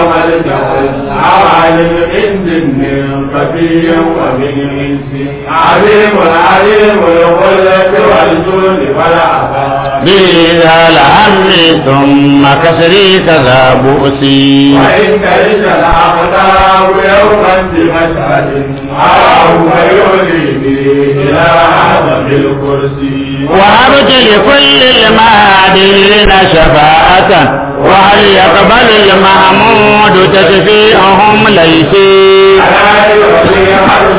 وملجأ عوالم عند من خفي ومن انس عليم عليم الخلة والجود والعفاف بذا الهم ثم كسري كذا بؤسي وإن كرش الأقدار يوما بمشهد أراه فيولي إلى عظم الكرسي وهبت لكل المهديين شفاعة وهل يقبل المحمود تشفيعهم ليسي ألا يعطي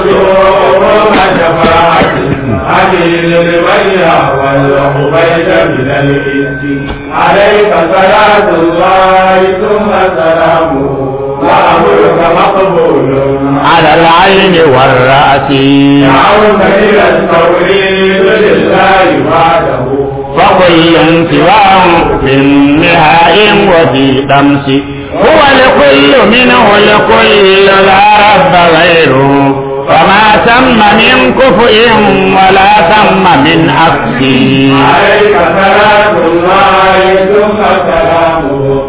حرسهم شفاعة قليل البيع والعبيد من الإنس عليك صلاة الله ثم سلامه وأمرك مقبول على العين والرأس دعوت إلى التوحيد لله وحده فكل سواه في النهاء وفي طمس هو الكل منه الكل لا رب غيره فما ثم من كفء ولا ثم من عكس عليك صلاة الله ثم سلامه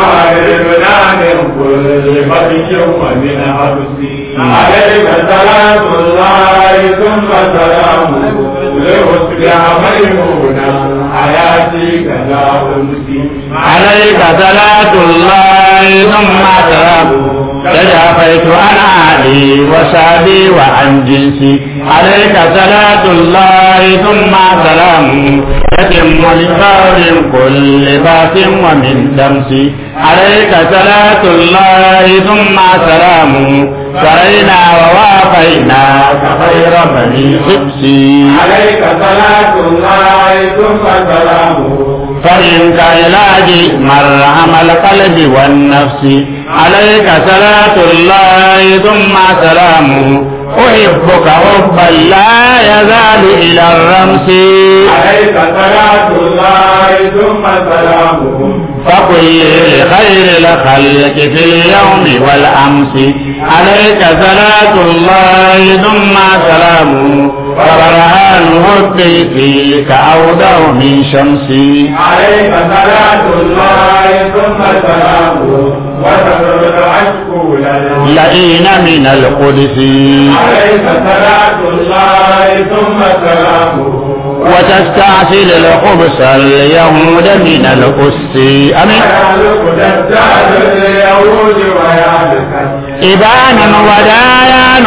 تعرفنا من كل بطش ومن عبس عليك صلاة الله ثم سلامه لأصبح ميمونا حياتي كذا أمسي عليك صلاة الله ثم سلامه تجافيت عن علي وسعدي وعن جنسي عليك صلاة الله ثم سلامه يتم لفور كل بات ومن دمسي عليك صلاة الله ثم سلامه سرينا ووافينا خير بني حبسي عليك صلاة الله ثم سلامه فإنك علاجي مرهم القلب والنفس عليك صلاة الله ثم سلامه أحبك حبا لا يزال إلى الرمس عليك صلاة الله ثم سلامه فقل لخير الخلق في اليوم والأمس عليك صلاة الله ثم سلامه وبرهان حبي فيك أوضع من شمسي عليك صلاة الله ثم سلامه وتدر العشق لنا لئين من القدس عليك صلاة الله ثم سلامه وتستعسل الخبز اليهود من الأس أمين ويعلق دجال اليهود ويعلق إبانا ودايان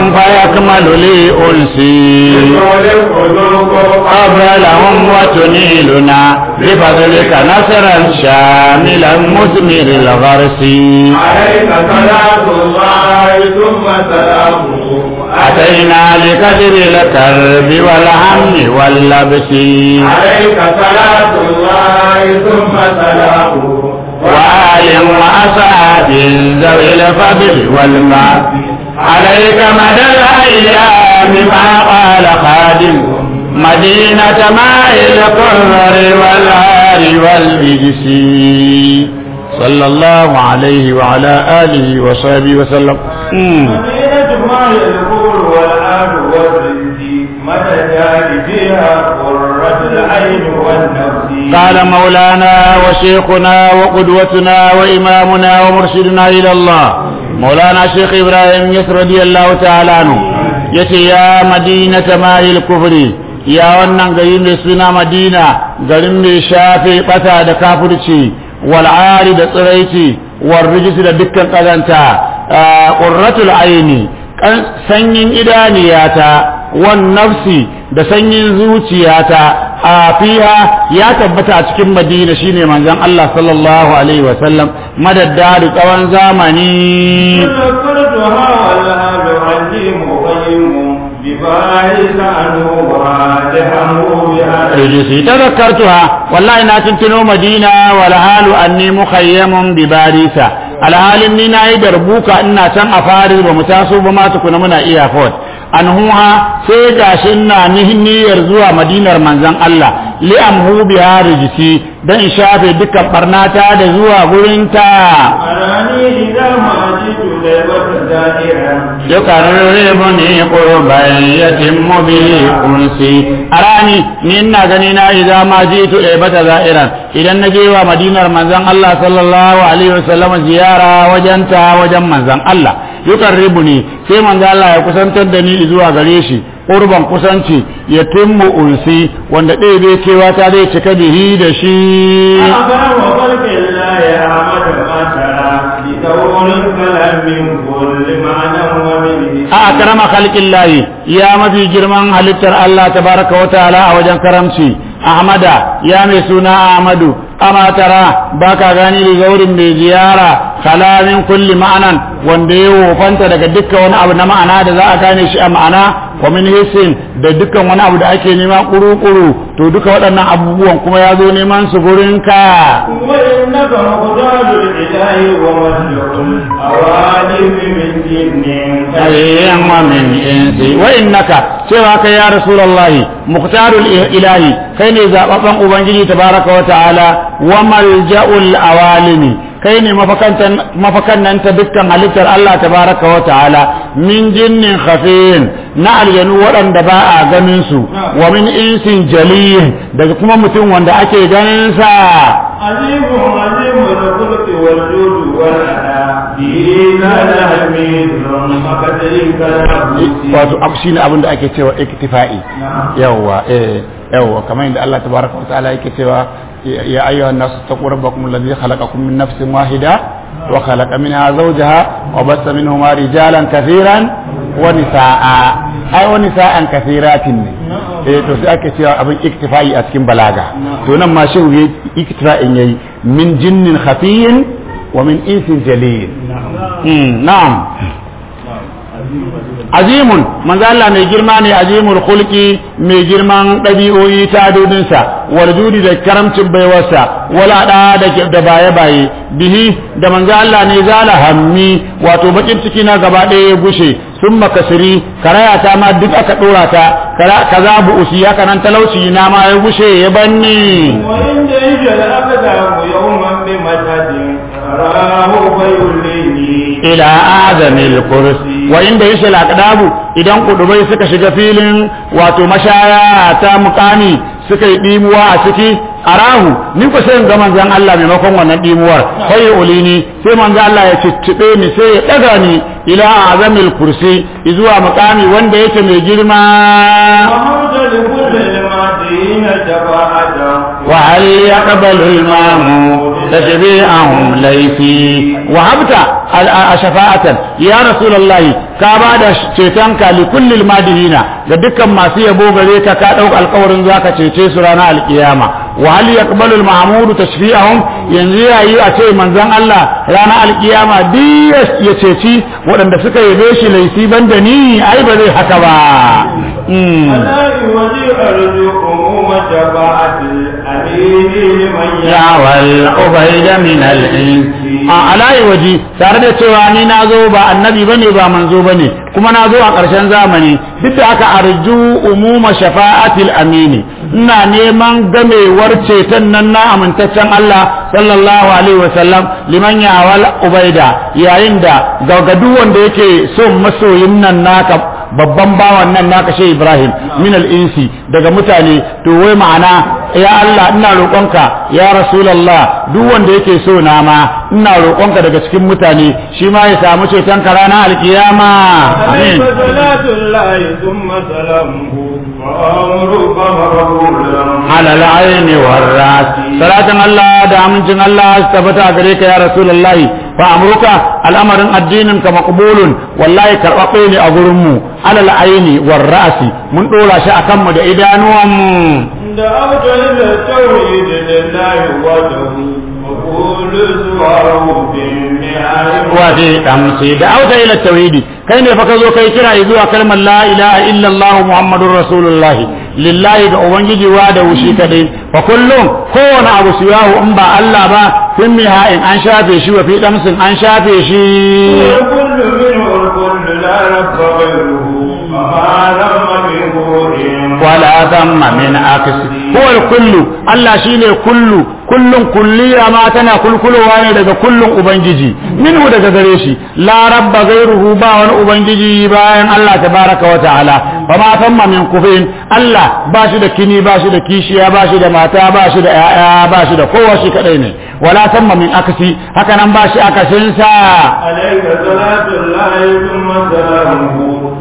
فيكمل لي أنسي طول القلوب قبلهم وتنيلنا بفضلك نصرا شاملا مثمر الغرس عليك صلاة الله ثم سلامه أتينا لكسر الكرب والهم واللبس عليك صلاة الله ثم سلامه وآل وأصحاب ذوي الفضل والماء عليك مدى الأيام ما قال خادم مدينة ماء القرر والعار والبجس صلى الله عليه وعلى آله وصحبه وسلم مم. مدينة ما الكور والآل والرزق متى جاء فيها قرة العين والنفس قال مولانا وشيخنا وقدوتنا وإمامنا ومرشدنا إلى الله مولانا شيخ إبراهيم يس رضي الله تعالى عنه يتي يا مدينة ماء الكفر يا wannan gari mai suna madina garin mai shafe bata da kafirci wal'ari da tsiraici war rijisi da dukkan kazanta qurratul aini sanyin idaniyata wan nafsi da sanyin zuciyata a fiha ya tabbata a cikin madina shine manzon Allah sallallahu alaihi wa sallam madadda da tsawon zamani ذكرتها والآل عليم غيم بفاحش عنه وراجحه بها rijisi tadhakkartuha wallahi na tuntuno madina wal halu anni mukhayyamun bi barisa alhalin ni nayi darbuka ina can a faris ba mu taso ba ma tukuna muna iya fort anhuha sai gashi ina niyyar zuwa madinar manzon Allah li amhu biha rijisi dan in shafe dukkan barnata da zuwa gurin ta أراني إذا ما جئت ليبة زائرا yuqarribuni qurban yatimmu bihi unsi arani ni ina gani na idan ma jitu ibata za'iran idan na je wa madinar manzon Allah sallallahu alaihi wasallam ziyara wajen ta wajen manzon Allah yuqarribuni sai manzon Allah ya kusantar da ni zuwa gare shi qurban kusanci yatimmu unsi wanda ɗaya bai cewa ta zai cika bihi da shi أخبر خلق الله يا أحمد ما ترى بكون الكلام من كل معنى ومن a akrama khalqillahi ya mafi girman halittar Allah tabaraka wa ta'ala a wajen karamci ahmada ya mai suna ahmadu ama tara baka gani da gaurin mai ziyara kalamin kulli ma'anan wanda ya wofanta daga dukkan wani abu na ma'ana da za a gane shi a ma'ana wa min hisin da dukkan wani abu da ake nema kuru-kuru to duka waɗannan abubuwan kuma ya zo neman su gurin ka وإنك مقدار الإله ومسلك الأوالم من جن ayyan wa min insi wa innaka cewa kai ya rasulullahi muqtarul ilahi kai ne zababban ubangiji tabaraka wa ta'ala wa malja'ul awalimi kai ne mafakan nan ta dukkan halittar Allah tabaraka wa ta'ala min jinnin khafin na aljanu waɗanda ba a ganin su wa min insin jaliyin daga kuma mutum wanda ake ganin sa عظيم عظيم الخلق والجود والأداء به لا حميد فكذلك wato abu shine abin da ake cewa iktifa'i yawwa eh yawwa kamar yadda Allah tabaraka wa ta'ala yake cewa ya ayyuhan nas taqu rabbakum alladhi khalaqakum min nafsin wahida wa khalaqa minha zawjaha wa bassa minhuma rijalan kathiran wa nisaa ai wa nisaan kathiratin ne eh to sai ake cewa abin iktifa'i a cikin balaga to nan ma shehu yayi iktifa'in yayi min jinnin khafiyin wa min insin jalil na'am azimun manzo Allah mai girma ne azimul khulqi mai girman dabi'o'i ta dodinsa wal judi da karamcin baiwarsa wala da da da baye baye bihi da manzo Allah ne zala hammi wato bakin ciki na gaba ɗaya ya gushe sun makasiri karaya ta ma duk aka dora ta kaza bu usi haka nan talauci na ma ya gushe ya banni وإن جيش الأقدام يوما بمشهد راه فيوليني ila azamil kursi wa inda yashe laqdabu idan kudubai suka shiga filin wato mashaya ta mukami suka yi dimuwa a ciki arahu ni ko sai ga manzon Allah maimakon wannan dimuwar sai ulini sai manzon Allah ya ciccibe ni sai ya daga ni ila azamil kursi zuwa mukami wanda yake mai girma وحمد لكل المدين شفاعة وهل يقبل المامون تشبيعهم ليسي وهبت شفاعة يا رسول الله كابا شيطانك لكل المادهين لدكا ما سيبو غريك كادوك القور ذاك شيطي سرانا القيامة وهل يقبل المعمود تشفيعهم ينزي أي أشي من زن الله رانا القيامة دي يشيشي ودن دسك يبيشي ليسي بندني أي بذي حكبا ألا يوجي أرجو أموم شفاعة الأمين لمن ya wal ubaida min al a alayi waji tare da cewa ni na zo ba annabi bane ba manzo bane kuma na zo a ƙarshen zamani duk da aka arju umuma shafa'atil amini ina neman gamewar ceton nan na amintaccen Allah sallallahu alaihi wasallam liman ya wal ubaida yayin da gaugadu wanda yake son masoyin nan naka babban bawan nan naka shi Ibrahim min al-insi daga mutane to wai ma'ana ya Allah ina roƙonka ya Rasulullah duk wanda yake so na ma ina roƙonka daga cikin mutane shi ma ya samu ceton ka ranar alkiyama amin عليك صلاة الله ثم سلامه وأمرك مقبولا على العين والراس صلاة الله da amincin Allah su tabbata a gare ka ya Rasulullah fa amruka al'amarin addinin ka maqbulun wallahi karɓaɓɓe ne a gurin mu alal aini war ra'si mun dora shi akan mu da idanuwan mu دعوت إلى التوحيد لله وحده وقول سواه بالنهاية waje damsi da auta ila tauhidi kai ne fa ka zo kai kira zuwa kalmar la ilaha illa allah muhammadur rasulullah lillahi ga ubangiji wa da wushi kadai fa kullum kowane abu siyahu in ba allah ba sun mi in an shafe shi wa fi damsin an shafe shi وكل منه الكل الكل لا رب غيره وما ذم بروح ولا ثم من عكس هو الكل Allah shine kullu kullun kulliya ma tana kulkulowa ne daga kullun ubangiji minhu daga gare shi la rabba ghairuhu ba wani ubangiji bayan Allah tabaraka wa ta'ala fa ma tamma min kufin Allah ba shi da kini ba shi da kishiya ba shi da mata ba shi da yaya ba shi da kowa shi kadai ne wala tamma min akasi haka nan ba shi akasin sa عليك صلاة الله ثم سلامه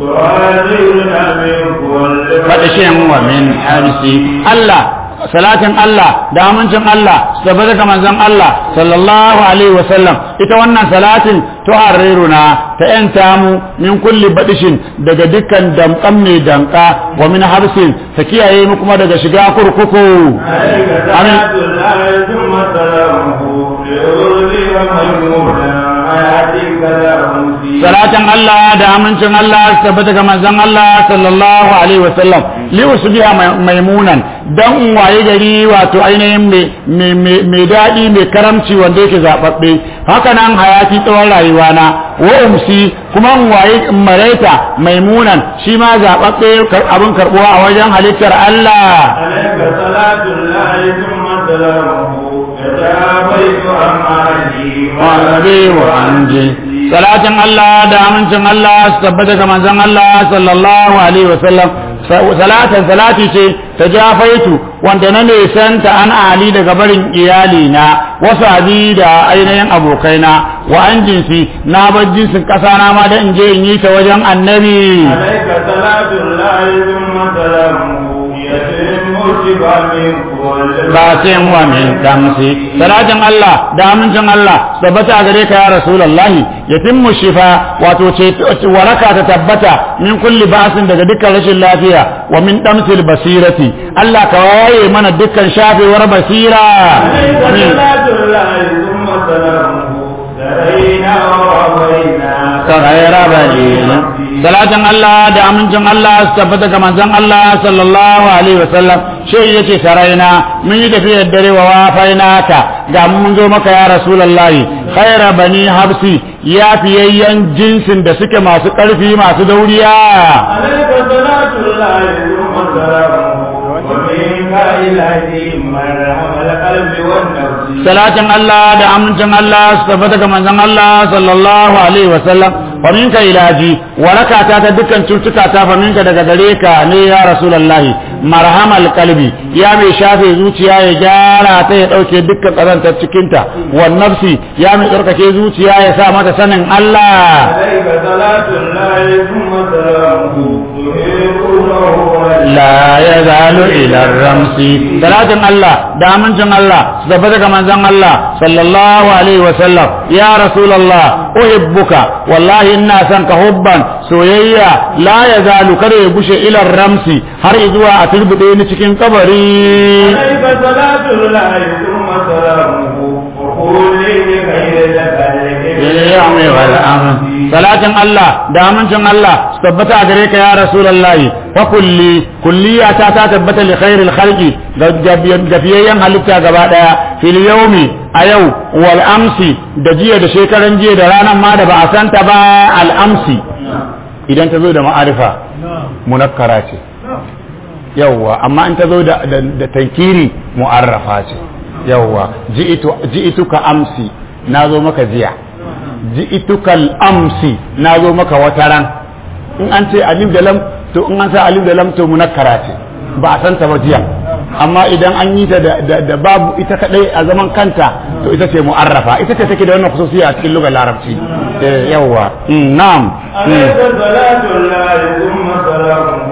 تعاذرنا من كل fadishin wa min harsi Allah salatin Allah da amincin Allah su tabbata ga manzon Allah sallallahu alaihi wa sallam ita wannan salatin tuharriruna ta yanta mu min kulli badishin daga dukkan damkan mai danka wa min habsin ta kiyaye mu kuma daga shiga kurkuku عليك صلاة الله ثم سلامه ليرضي ميمونا حياتك لا أمسي salatin Allah da amincin Allah su tabbata ga manzon Allah sallallahu alaihi wasallam li usbiha maimunan dan in waye gari wato ainihin mai daɗi mai karamci wanda yake zababbe haka nan hayati tsawon rayuwa na wa umsi kuma in waye maraita maimunan shi ma zababbe abin karbuwa a wajen halittar Allah عليك صلاة الله ثم سلامه يتابيت أماني warabe wa anje salatin Allah da amincin Allah su tabbata ga manzon Allah sallallahu alaihi wa sallam salatin salati ce ta jafaitu wanda na nesanta an ali daga barin iyali na wasu abi da ainihin abokaina wa an jinsi na bar jinsin kasa na ma da in je in yi ta wajen annabi عليك صلاة الله ثم سلامه يتم شفا من كل basin wa min damsi salatin Allah da amincin Allah tabbata a gare ka ya rasulullahi yatimmu shifa wato ce waraka ta tabbata min kulli ba'sin daga dukkan rashin lafiya wa min damsil basirati Allah ka waye mana dukkan shafewar basira عليك amin صلاة الله ثم سلامه سرينا ووفينا ka ghaira balina salatin Allah da amincin Allah su tabbata ga manzon Allah sallallahu alaihi wasallam shi yace saraina mun yi tafiyar dare wa wafaina ka ga mun zo maka ya rasulullahi khaira bani habsi ya fiyayyen jinsin da suke masu karfi masu dauriya عليك صلاة الله ثم سلامه ومنك إلهي مرحم القلب والنفس salatin Allah da amincin Allah su tabbata ga manzon Allah sallallahu alaihi wasallam fa minka ilaji warakata ta dukkan cutuka ta fa minka daga gare ka ne ya rasulullahi marhamal qalbi ya mai shafe zuciya ya gyara ta ya dauke dukkan kazantar cikin ta wan nafsi ya mai tsarkake zuciya ya sa mata sanin Allah عليك صلاة الله ثم سلامه تهيبونه la yazalu ila ramsi salatin Allah da amincin Allah su tabbata ga manzon Allah sallallahu alaihi wa sallam ya rasulullah uhibbuka wallahi ina son ka hubban soyayya la yazalu kada ya gushe ila ramsi har zuwa a turbude ni cikin kabari عليك صلاة الله ثم سلامه وقول لي بخير باليوم والأمر salatin Allah da amincin Allah su tabbata a gare ka ya rasulullahi fa kulli kulliya ta ta tabbata li khairil khalqi ga fiyayyen halitta gaba daya fil yawmi a yau wal amsi da jiya da shekaran jiya da ranar ma da ba a santa ba al amsi idan ta zo da ma'arifa munakkara ce yawwa amma in ta zo da da tankiri mu'arrafa ce yawwa ji'itu ji'ituka amsi na zo maka jiya ji'itukal amsi na zo maka wata ran in an ce alif da lam to in an sa alif da lam to munakkara ce ba a santa ba jiya amma idan an yi ta da babu ita kadai a zaman kanta to ita ce mu'arrafa ita ce take da wannan khususiya a cikin lugar larabci eh yawa na'am عليك صلاة الله ثم سلامه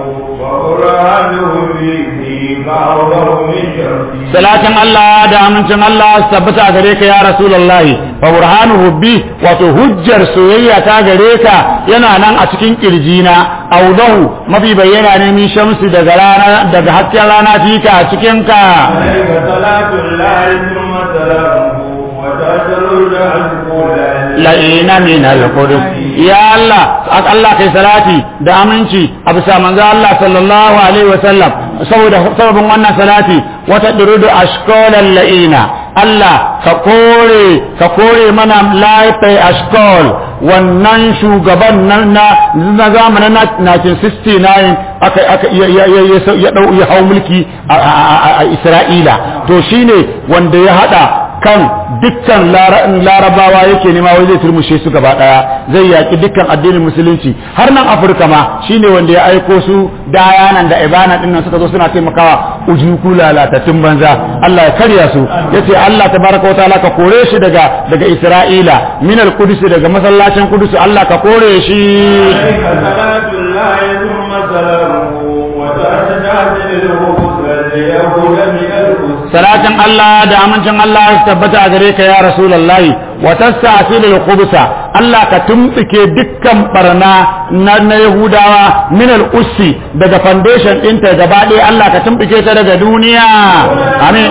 وقرآنه فيه فأوضه من شرطه salatin Allah da amincin Allah su tabbata a gare ka ya Rasulullahi fa burhanu hubbi wato hujjar soyayya ta gare ka yana nan a cikin kirjina audahu mafi bayyana ne min shamsi daga rana daga hasken rana fika a cikin ka عليك صلاة الله ثم سلامه وتسرد القول la'ina min al-qudus ya Allah Allah kai salati da aminci a bisa manzo Allah sallallahu alaihi wa sallam saboda sababin wannan salati wata durudu ashkolan la'ina Allah ka kore ka kore mana laifai ashkol wannan shugaban na na zamanin 1969 aka aka ya dau ya hau mulki a Isra'ila to shine wanda ya hada kan dukkan larabawa yake nema wai zai turmushe su gaba daya zai yaki dukkan addinin musulunci har nan afirka ma shine wanda ya aiko su dayanan da ibana din nan suka zo suna taimakawa ujuku lalatattun banza Allah ya karya su yace Allah tabaraka wa ta'ala ka kore shi daga daga Isra'ila min al-Qudus daga masallacin Qudus Allah ka kore shi salatin Allah da amincin Allah ya tabbata a gare ka ya Rasulullahi wa tasta'sil al-khubsa Allah ka tumtsike dukkan barna na, na Yahudawa min al-ussi daga foundation ɗinta gaba ɗaya Allah ka tumtsike ta daga duniya amin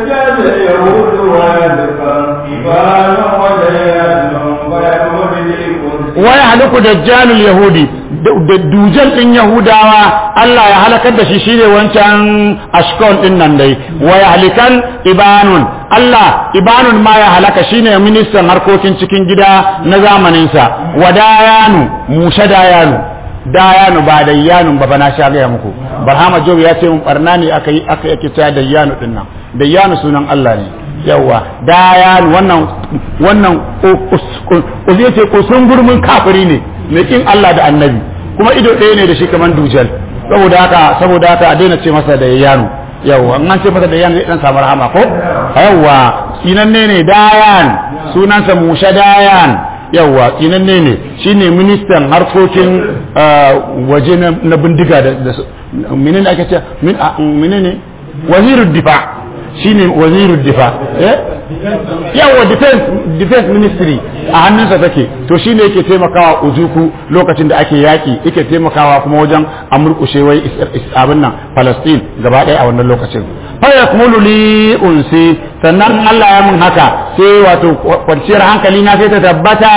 waya haliku dajjalul yahudi da dujal din yahudawa Allah ya halakar da shi shine wancan ashkon din nan dai waya halikan ibanun Allah ibanun ma ya halaka shine ministan harkokin cikin gida na zamanin sa wadayanu musha dayanu dayanu ba dayyanu ba bana sha gaya muku barhama job ya ce mun barna ne aka yi aka yake cewa dayyanu din nan dayyanu sunan Allah ne yawa dayan wannan wannan uzi ce kusun gurmin kafiri ne mai kin Allah da annabi kuma ido ɗaya ne da shi kamar dujal saboda haka saboda haka a daina ce masa da yanu yawa an ce masa da yanu zai dan samu rahama ko yawa sinanne ne dayan sunansa musha dayan yawa sinanne ne shine ministan harkokin waje na bindiga da menene ake ce menene wazirud difa shine wazirul difa eh yawa defense defense ministry a hannunsa take to shine yake taimakawa ujuku lokacin da ake yaki yake taimakawa kuma wajen amurkushe wai abin nan Palestine gaba ɗaya a wannan lokacin fa yakmulu li unsi sannan Allah ya mun haka sai wato kwanciyar hankali na sai ta tabbata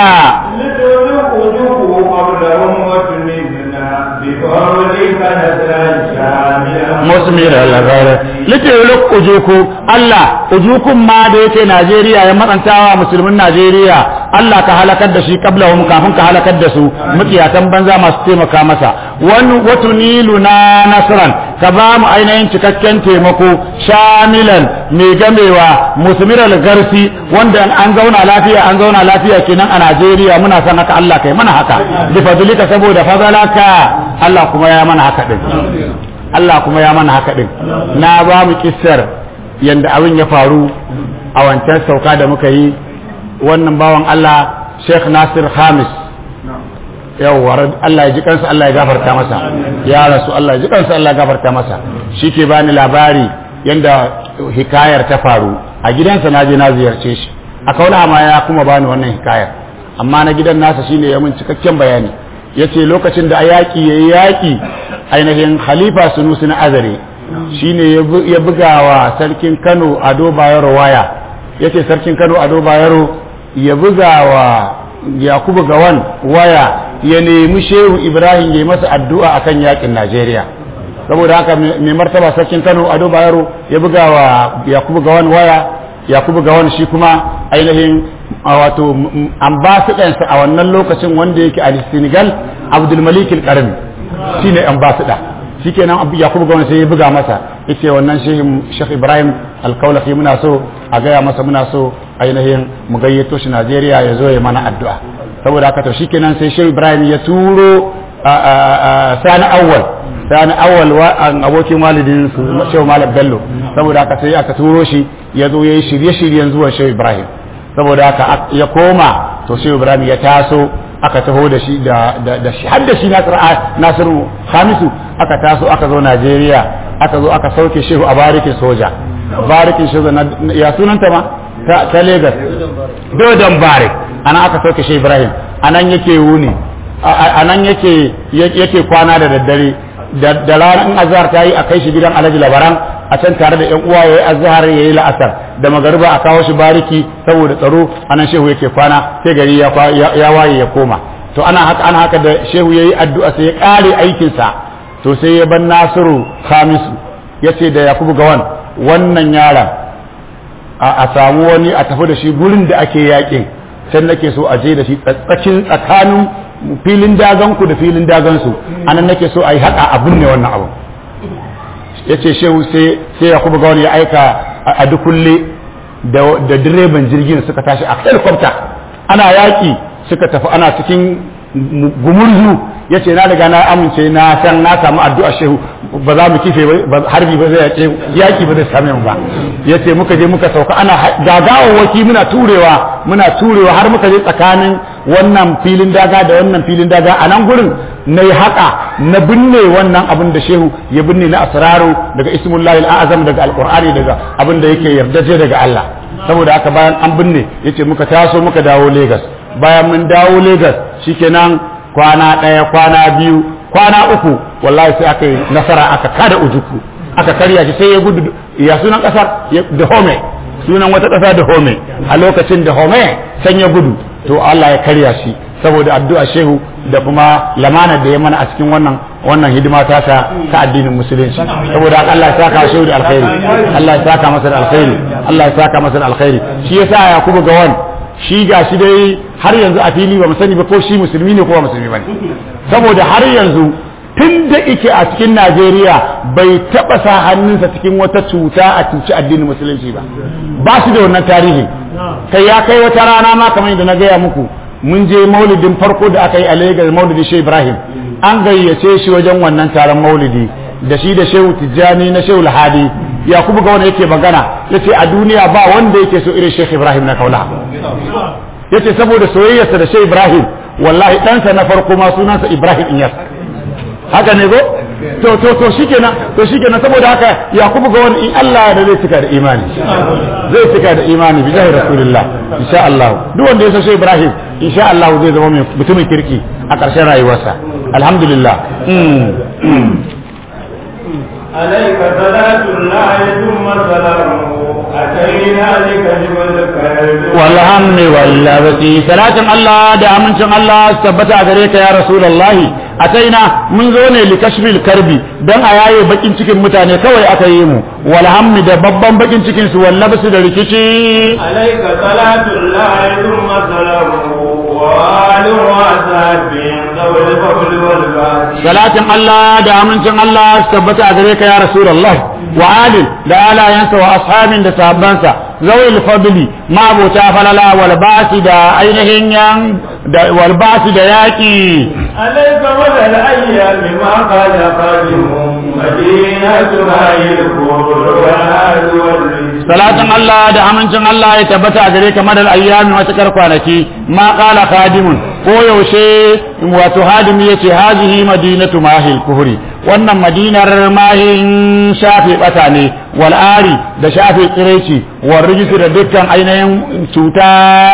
musmir al-ghayr lituluk ujuku Allah ujukun ma da yake Najeriya ya matsantawa musulmin Najeriya Allah ka halakar da shi kablahum kafin ka halakar da su mutiyatan banza masu taimaka masa wani watunilu na nasran ka ba mu ainihin cikakken taimako shamilan mai gamewa musmir al-garsi wanda an zauna lafiya an zauna lafiya kenan a Najeriya muna son haka Allah kai mana haka bi fadlika saboda fadalaka Allah kuma ya mana haka din Allah kuma ya mana haka din na ba mu kissar yanda abin ya faru a wancan sauka da muka yi wannan bawan Allah Sheikh Nasir Khamis yawwa Allah ya ji kansa Allah ya gafarta masa ya rasu Allah ya ji kansa Allah ya gafarta masa shi ke bani labari yanda hikayar ta faru a gidansa na je na ziyarce shi a kaula ma ya kuma bani wannan hikayar amma na gidan nasa shine ya mun cikakken bayani yace lokacin da yaƙi yayi yaƙi ainihin khalifa sunusi na azare shine ya buga wa sarkin kano ado bayero waya yace sarkin kano ado bayero ya buga wa yakubu gawan waya ya nemi shehu ibrahim ya yi masa addu'a akan yaƙin najeriya saboda haka mai martaba sarkin kano ado bayero ya buga wa yakubu gawan waya yakubu gawan shi kuma ainihin wato ambasidansa a wannan lokacin wanda yake a senegal abdulmalik al-karami shi ne ambasada shi kenan abu yakubu gwamnati sai ya buga masa yace wannan shekh ibrahim alkaulafi muna so a gaya masa muna so ainihin mu gayyato shi najeriya ya zo ya mana addu'a saboda haka to shi kenan sai shekh ibrahim ya turo sani awwal sani awwal abokin walidin su shehu malam bello saboda haka sai aka turo shi ya zo ya yi shirye-shiryen zuwan shehu ibrahim saboda haka ya koma to shehu ibrahim ya taso aka taho da shi da shi har da shi nasiru hamisu aka taso aka zo najeriya aka zo aka sauke shehu a barikin soja barikin soja ya sunanta ma ta lagos dodon barik ana aka sauke shehu ibrahim anan yake wuni anan yake yake kwana da daddare da ranar in azhar ta yi a kai shi gidan alhaji labaran a can tare da yan uwa yayi azhar yayi la'asar da magariba a kawo shi bariki saboda tsaro anan shehu yake kwana sai gari ya ya waye ya koma to ana haka ana haka da shehu yayi addu'a sai ya kare aikin sa to sai ya ban Nasiru Khamisu ya ce da yakubu gawan wannan yaron a samu wani a tafi da shi gurin da ake yakin can nake so a je da shi tsakin tsakanin filin daganku da filin dagansu anan nake so a yi haɗa abin ne wannan abu ya ce shehu sai yakubu gawan ya aika a dukulle da direban jirgin suka tashi a helicopter ana yaƙi suka tafi ana cikin gumurzu ya ce na riga na amince na san na samu addu'a shehu ba za mu kife harbi ba zai yaƙe yaƙi ba zai same mu ba ya ce muka je muka sauka ana gagawawaki muna turewa muna turewa har muka je tsakanin wannan filin daga da wannan filin daga a nan gurin na yi haƙa na binne wannan abin da shehu ya binne na asraru daga ismullahi al'azam daga alƙur'ani daga abin da yake yardaje daga Allah saboda haka bayan an binne yace muka taso muka dawo Lagos bayan mun dawo Lagos shikenan kwana ɗaya kwana biyu kwana uku wallahi sai aka yi nasara aka kada ujuku aka karya shi sai ya gudu ya sunan ƙasar da home sunan wata ƙasa da home a lokacin da home san ya gudu to Allah ya karya shi saboda addu'a shehu da kuma lamana da ya mana a cikin wannan wannan hidima ta ta ta addinin musulunci saboda Allah ya saka shehu da alkhairi Allah ya saka masa da alkhairi Allah ya saka masa da alkhairi shi yasa Yakubu Gawan shi ga shi dai har yanzu a fili ba mu sani ba ko shi musulmi ne ko ba musulmi bane saboda har yanzu tun da ike a cikin Najeriya bai taba sa hannunsa cikin wata cuta a cuci addinin musulunci ba ba shi da wannan tarihi kai ya kai wata rana ma kamar yadda na gaya muku mun je maulidin farko da aka yi a Lagos maulidi Shehu Ibrahim an gayyace shi wajen wannan taron maulidi da shi da Shehu Tijjani na Shehu Lahadi Yakubu ga wanda yake magana yace a duniya ba wanda yake so irin Sheikh Ibrahim na kaula yace saboda soyayyarsa da Sheikh Ibrahim wallahi ɗansa na farko ma sunansa Ibrahim Iyas haka ne go to to to shikenan to shikenan saboda haka Yakubu ga wani in Allah da zai cika da imani zai cika da imani bi jahi rasulullah insha Allah duk wanda ya so Sheikh Ibrahim insha Allah zai zama mutumin kirki a ƙarshen rayuwarsa alhamdulillah عليك صلاة الله ثم سلامه أتينا لكلم الكرب والهم واللبسي صلاة الله دا أمنشن الله ثبت أغريك يا رسول الله أتينا من زوني لكشف الكرب دان آيائي بكين cikin mutane kawai aka yi mu walhammi da babban bakin cikin su wallabsu da rikici عليك صلاة الله ثم سلامه وآل وأصحابه ذوي الفضل والباسي salatin Allah da amincin Allah su tabbata a gare ka ya Rasulullah wa alin da alayansa wa ashabin da sahabbansa zawil fadli ma'abuta falala wal basi da ainihin yan da wal basi da yaki عليك مدى الأيام ما قال قادمهم مدينة هاي الكفر والهاد والرجل salatin Allah da amincin Allah ya tabbata a gare ka madal ayyami matakar kwanaki ma qala khadimun ko yaushe wato hadimi yace hazihi madinatu mahil kuhri wannan madinar mahin shafe bata ne wal ari da shafe tsiraici wal rijisi da dukkan ainihin cuta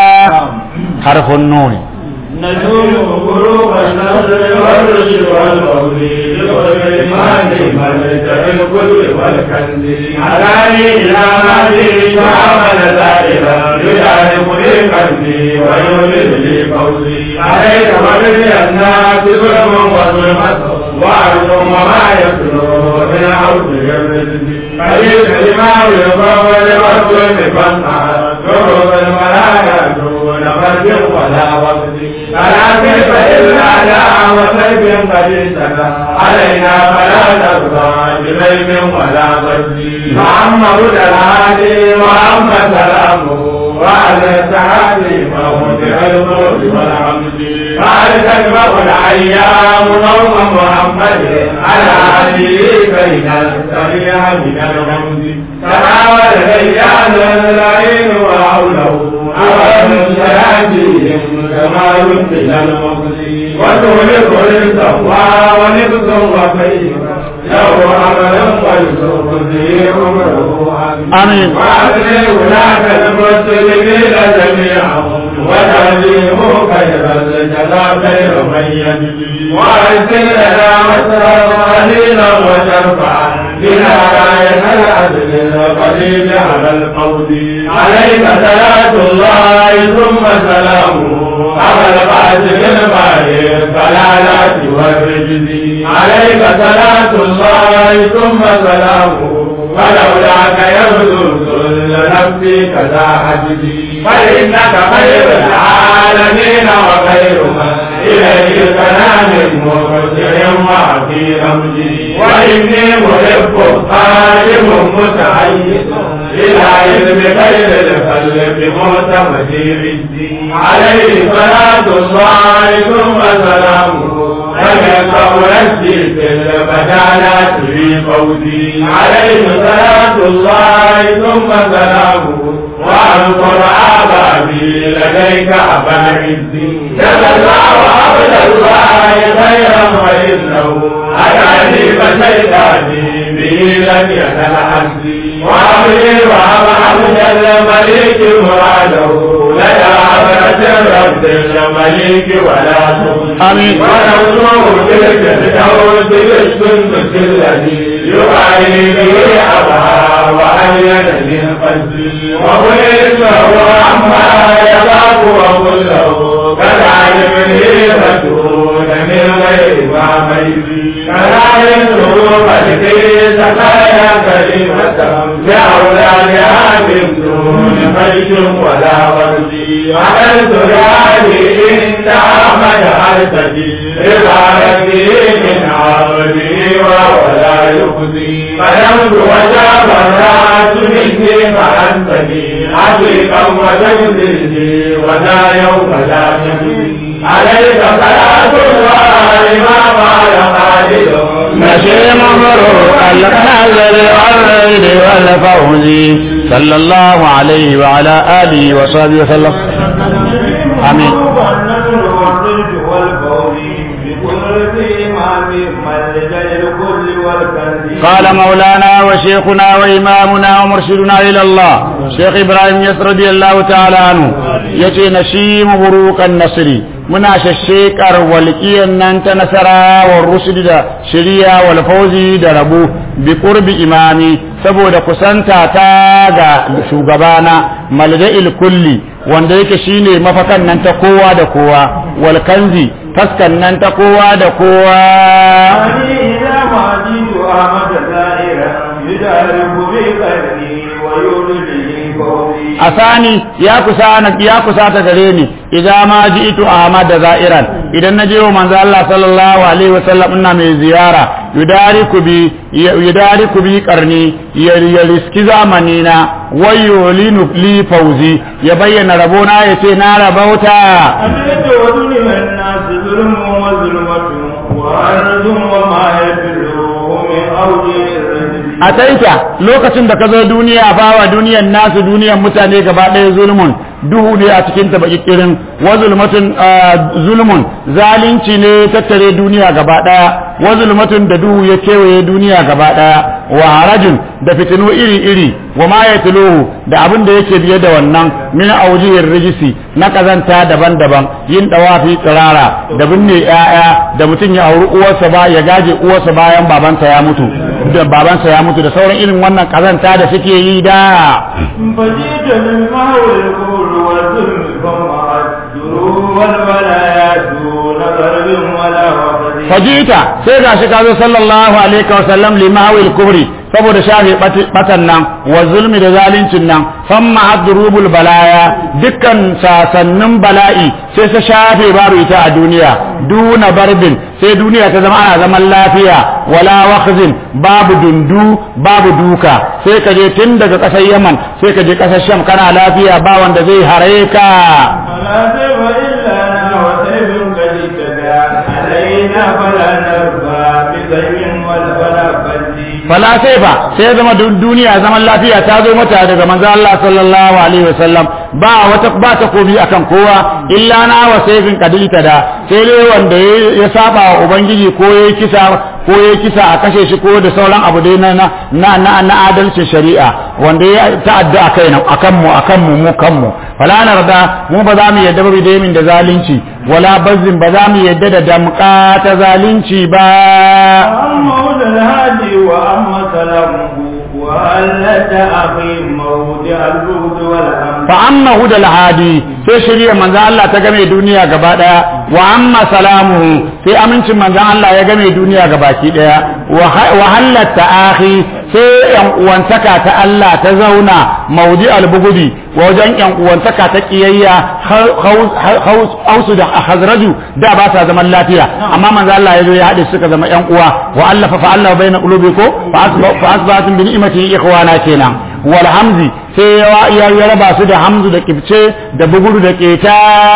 harfin nuni نجوم غروب النصر والرشد والمولد والإيمان ملجأ الكل والكنز علاني إلى مهدي وعمل زائرا يجعل لي قلبي ويولد لي فوزي عليك مرضي الناس ظلم وظلمة وعرض وما يتلو من عرض الرزق فليس لما يقول والظلم فانعى ضرب الملايا دون فرد ولا وقت فلا كيف إلا لا وسيف قد علينا فلا ترضى بغيب ولا ضد محمد الهادي وأما سلامه وعلى السعادة موضع الموت والحمد قال تجمع الأيام نوم محمد على هديه بين السريع من الغمز تناول الرجال العين وحوله أول سياتيهم كما يمكن المقصد وتغلق التقوى ونبذ وخير له عمل ويسوق به عمره آمين. وأدري ولاة المسلمين جميعهم وتعليم خير الجزاء خير من يجزي وأرسل لنا وسائلا وشرفا بنا راية العدل القديم على القول عليك صلاة الله ثم سلامه على القاتل الماهر فلا والرجز عليك صلاة الله ثم سلامه ولولاك يبدو كل نفسي كذا حجدي فإنك خير العالمين وخير من إليه كلام مرسل وفي أمجدي وإني محب قائم متحيز إلى علم خير الخلق معتمد عزي عليه صلاة الله ثم سلامه ومن قولتي في البدانات في فوزي عليه صلاة الله ثم سلامه واذكر آبابي لديك أبا عزي جزا الله عبد الله خيرا وإنه أتاني فشيطاني به لم يزل حسبي وأبني وأب عبد الملك مراده لدى عبرة رب الملك ولا تخزي آمين. ونصره تلك الدوس بالسندس الذي يعاني به أبها وأين للقلب وقلت له عما يخاف وكله كالعلم فتون من غير ما ميزي كالعلم قلبي سقايا كلمة بأولادها من دون ميت ولا ورزي عملت يعني إن عمل حسدي رضايتي من عبدي ولا يخزي فلمت وجاب الرأس مني فأنتني عتيقا وتنزلني ولا يوم لا يخزي عليك صلاة الله ما قال خالد نشي مبروك النزل والريد والفوز صلى الله عليه وعلى آله وصحبه وسلم آمين. قال مولانا وشيخنا وإمامنا ومرشدنا إلى الله شيخ إبراهيم يسر رضي الله تعالى عنه يتي نشيم بروك النصر muna shashekar walƙiyar nan ta nasara wa rusuli da shirya wal fauzi da rabu bi qurbi imami saboda kusanta ta ga shugabana malja'il kulli wanda yake shine mafakan nan ta kowa da kowa wal kanzi taskan nan ta kowa da kowa asani ya kusa ya kusa ta gare ni idan ma ji'tu ahmad da za'iran idan naje wa manzo Allah sallallahu alaihi wasallam ina mai ziyara yudariku bi yudariku bi qarni ya riski zamani na wayo linu li fauzi ya bayyana rabona ya ce na rabauta a taita lokacin da ka zo duniya bawa duniyan nasu duniyan mutane gaba ɗaya zulmun duhu ne a cikin ta bakikirin wa zulmatun zulmun zalunci ne tattare duniya gaba ɗaya wa zulmatun da duhu ya kewaye duniya gaba ɗaya wa harajin da fitinu iri iri wa ma ya da abin da yake biye da wannan min aujihin rijisi na kazanta daban-daban yin dawafi tsirara da binne 'ya'ya da mutum ya auri uwarsa ba ya gaje uwarsa bayan babansa ya mutu da babansa ya mutu da sauran irin wannan kazanta da suke yi da فجئت بالماء والكفر والظلم فما الدروب والولايات دون ضرب ولا وقد fajita sai gashi ka zo sallallahu alaihi wa sallam limawil kubri saboda shafe batan nan wa zulmi da zalincin nan famma adrubul balaya dukkan sasannin bala'i sai ta shafe babu ita a duniya duna barbin sai duniya ta zama ana zaman lafiya wala wakhzin babu dundu babu duka sai ka je tun daga ƙasar yaman sai ka je ƙasar sham kana lafiya ba wanda zai hare ka فلا سيف إلا أنا وسيف قد اهتدى علينا فلا نرفع بسيف ولا ولا بلي fala sai fa sai ya zama dun- duniya zaman lafiya ta zo mata daga manzo Allah sallallahu alaihi wasallam ba wata ba ta kobi akan kowa illa na wa sayfin kadilta da sai dai wanda ya- ya saba wa ubangiji ko ya kisa ko ya kisa a kashe shi ko da sauran abu dai na na na na adalcin shari'a wanda ya ta'adda akai na akan mu akan mu mu kan mu fala narda mu ba za mu yadda ba bidamin da zalunci wala bazzin ba za mu yadda da damka ta zalunci ba وأما هدى الهادي وأما سلامه وألت أخي موضع الجود والأمر fa amma hudal hadi sai shari'a manzo Allah ta game duniya gaba daya wa amma salamuhu sai amincin manzon Allah ya game duniya ga baki daya wa halatta akhi sai yan uwantaka ta Allah ta zauna maudi albugudi wajen yan uwantaka ta kiyayya hausu da hazraju da ba sa zaman lafiya amma manzo Allah ya zo ya haɗe suka zama yan uwa wa allafa fa Allah baina qulubikum fa asbahatum bi ni'mati ikhwana kenan wal hamzi sai ya ya raba su da hamzu da kibce da buguru da keta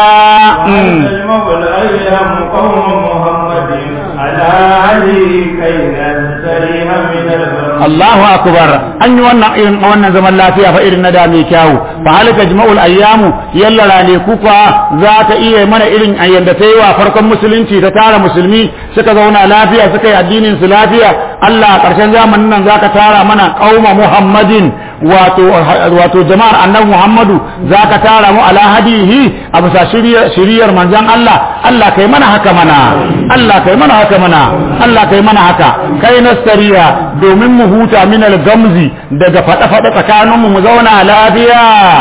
Allahu akbar an yi wannan irin wannan zaman lafiya fa irin na da mai kyawu fa halika jma'ul ayyamu yalla rane kuka za ta iya mana irin ayyanda ta yi wa farkon musulunci ta tara musulmi suka zauna lafiya suka yi addinin su lafiya Allah a ƙarshen zamanin nan zaka tara mana qauma Muhammadin wato wato jama'ar annabi Muhammadu zaka tara mu ala hadihi a bisa shiriyar manzon Allah Allah kai mana haka mana Allah kai mana haka mana Allah kai mana haka kai nasariya domin mu huta min al-gamzi daga fada fada tsakanin mu mu zauna lafiya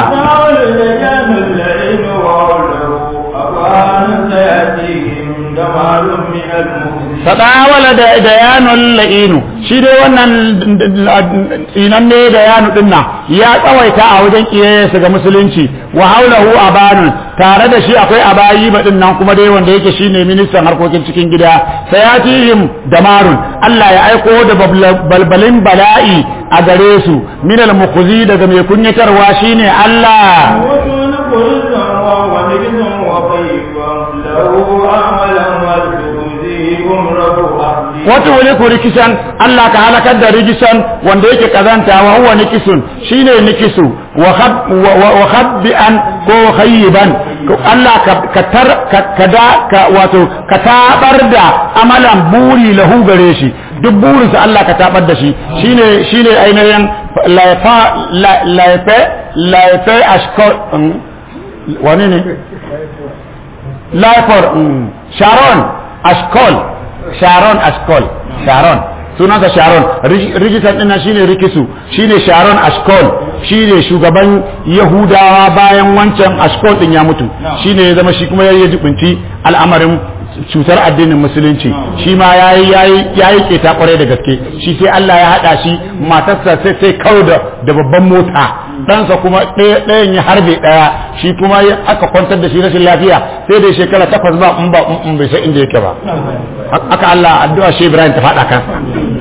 fadawala da dayanul la'inu shi dai wannan tsinan ne da yanu dinnan ya tsawaita a wajen kiyayensa ga musulunci wa haulahu abanun tare da shi akwai abayi ba dinnan kuma dai wanda yake shine ministan harkokin cikin gida sayatihim damarun Allah ya aiko da balbalin bala'i a gare su minal mukhzi daga mai kunyatarwa shine Allah wata wani ku rikisan Allah ka halakar da rikisan wanda yake kazanta wa huwa nikisun shine nikisu wa khabbi'an ko khayyiban Allah ka tar ka da ka wato ka tabar da amalan buri lahu gare shi duk burinsa Allah ka tabar da shi shine shine ainihin laifa laife laife ashkor wani ne laifar sharon ashkol sharon ashkol sharon sunansa sharon rigitan ɗin shine rikisu shine sharon ashkol shine shugaban yahudawa bayan wancan ashkol ɗin ya mutu shine ya zama shi kuma ya jibinci al'amarin cutar addinin musulunci shi ma yayi yayi yayi keta kwarai da gaske shi sai Allah ya hada shi matarsa sai sai kawo da da babban mota ɗansa kuma ɗayan ya harbe ɗaya shi kuma aka kwantar da shi rashin lafiya sai da shekara takwas ba in ba in bai san inda yake ba aka Allah addu'a shi Ibrahim ta faɗa kansa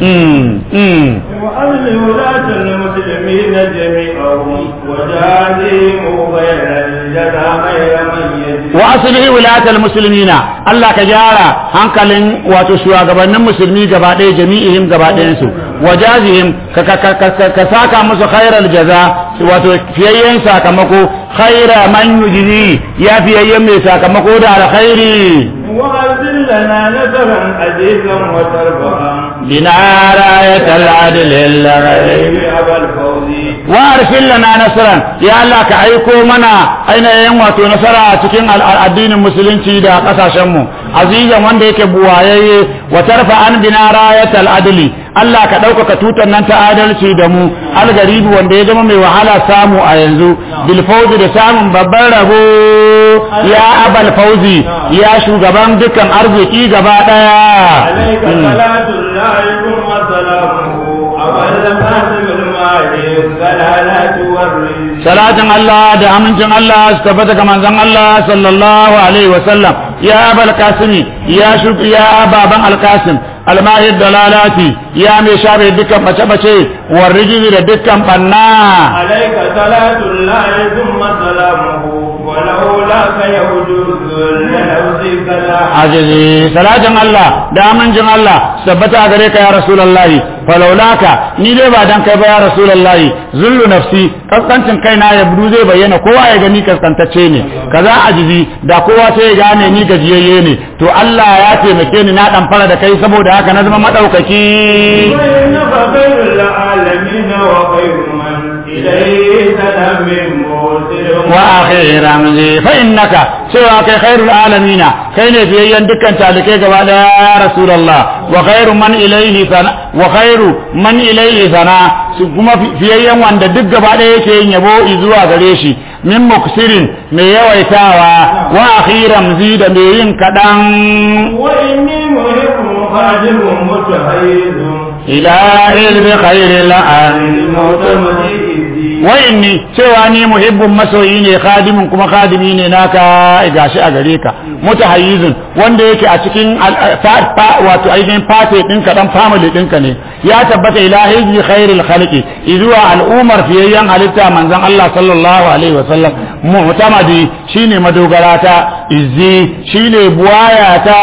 وأهل ولاة المسلمين جميعهم وجازهم غير الجزاء غير من يجزي wa aslihi wilayatal muslimina Allah ka gyara hankalin wato shugabannin musulmi gaba ɗaya jami'ihim gaba ɗayan su wajazihim ka ka ka ka ka saka musu khairal jaza wato fiyayyen sakamako khaira man yujzi ya fiyayyen mai sakamako da alkhairi وأرسل لنا نصرا عزيزا وتربها بنا راية العدل الغيب أبا الفوز وارسل لنا نصرا يا الله ka aiko mana ainihin wato nasara a cikin addinin musulunci da kasashen mu azizan wanda yake buwayayye wa tarfa an bina rayatal adli Allah ka ɗaukaka tutar nan ta adalci da mu algaribi wanda ya zama mai wahala samu a yanzu bil fawzi da samun babban rabo ya abal fauzi ya shugaban dukkan arziki gaba عليك daya صلاة الله ثم سلامه أول قاسم المال السلالات والرزق salatin Allah da amincin Allah su tabbata ga manzon Allah sallallahu alaihi wa sallam ya abal kasimi ya shuk ya baban alkasim almahid dalalati ya mai shafe dukkan bace bace warrijiji da dukkan banna عليك صلاة الله ثم سلامه ولولاك يوجد لنفسك لا ajizi salatin Allah da amincin Allah su tabbata a gare ka ya rasulullahi falaulaka ni dai ba dan kai ba ya rasulullahi zullu nafsi kaskancin kaina ya budu zai bayyana kowa ya gani kaskantacce ne kaza ajizi da kowa sai ya gane ni gajiyayye ne to Allah ya taimake ni na dan fara da kai saboda haka na zama madaukaki وإنك خير العالمين وخير من إليه سلام من موت وأخي رمزي فإنك سوى خير العالمين كين في يندك أنت لكي قبل يا رسول الله وخير من إليه ثنا وخير من إليه ثنا kuma fiyayyen wanda duk gaba ɗaya yake yin yabo zuwa gare shi min muksirin mai yawaitawa wa akhiram zi da mai yin kaɗan wa inni muhibbun khadimun mutahayyizun ila ilmi khairil an wa inni cewa ni muhibbun masoyi ne khadimin kuma khadimi ne naka gashi a gare ka mutahayyizun wanda yake a cikin wato ainihin fate ɗinka dan family ɗinka ne ya tabbata ila hizbi khairil khalqi izuwa al'umar fiyayyen halitta manzon Allah sallallahu alaihi wasallam mu'tamadi shine madogarata izzi shine buwayata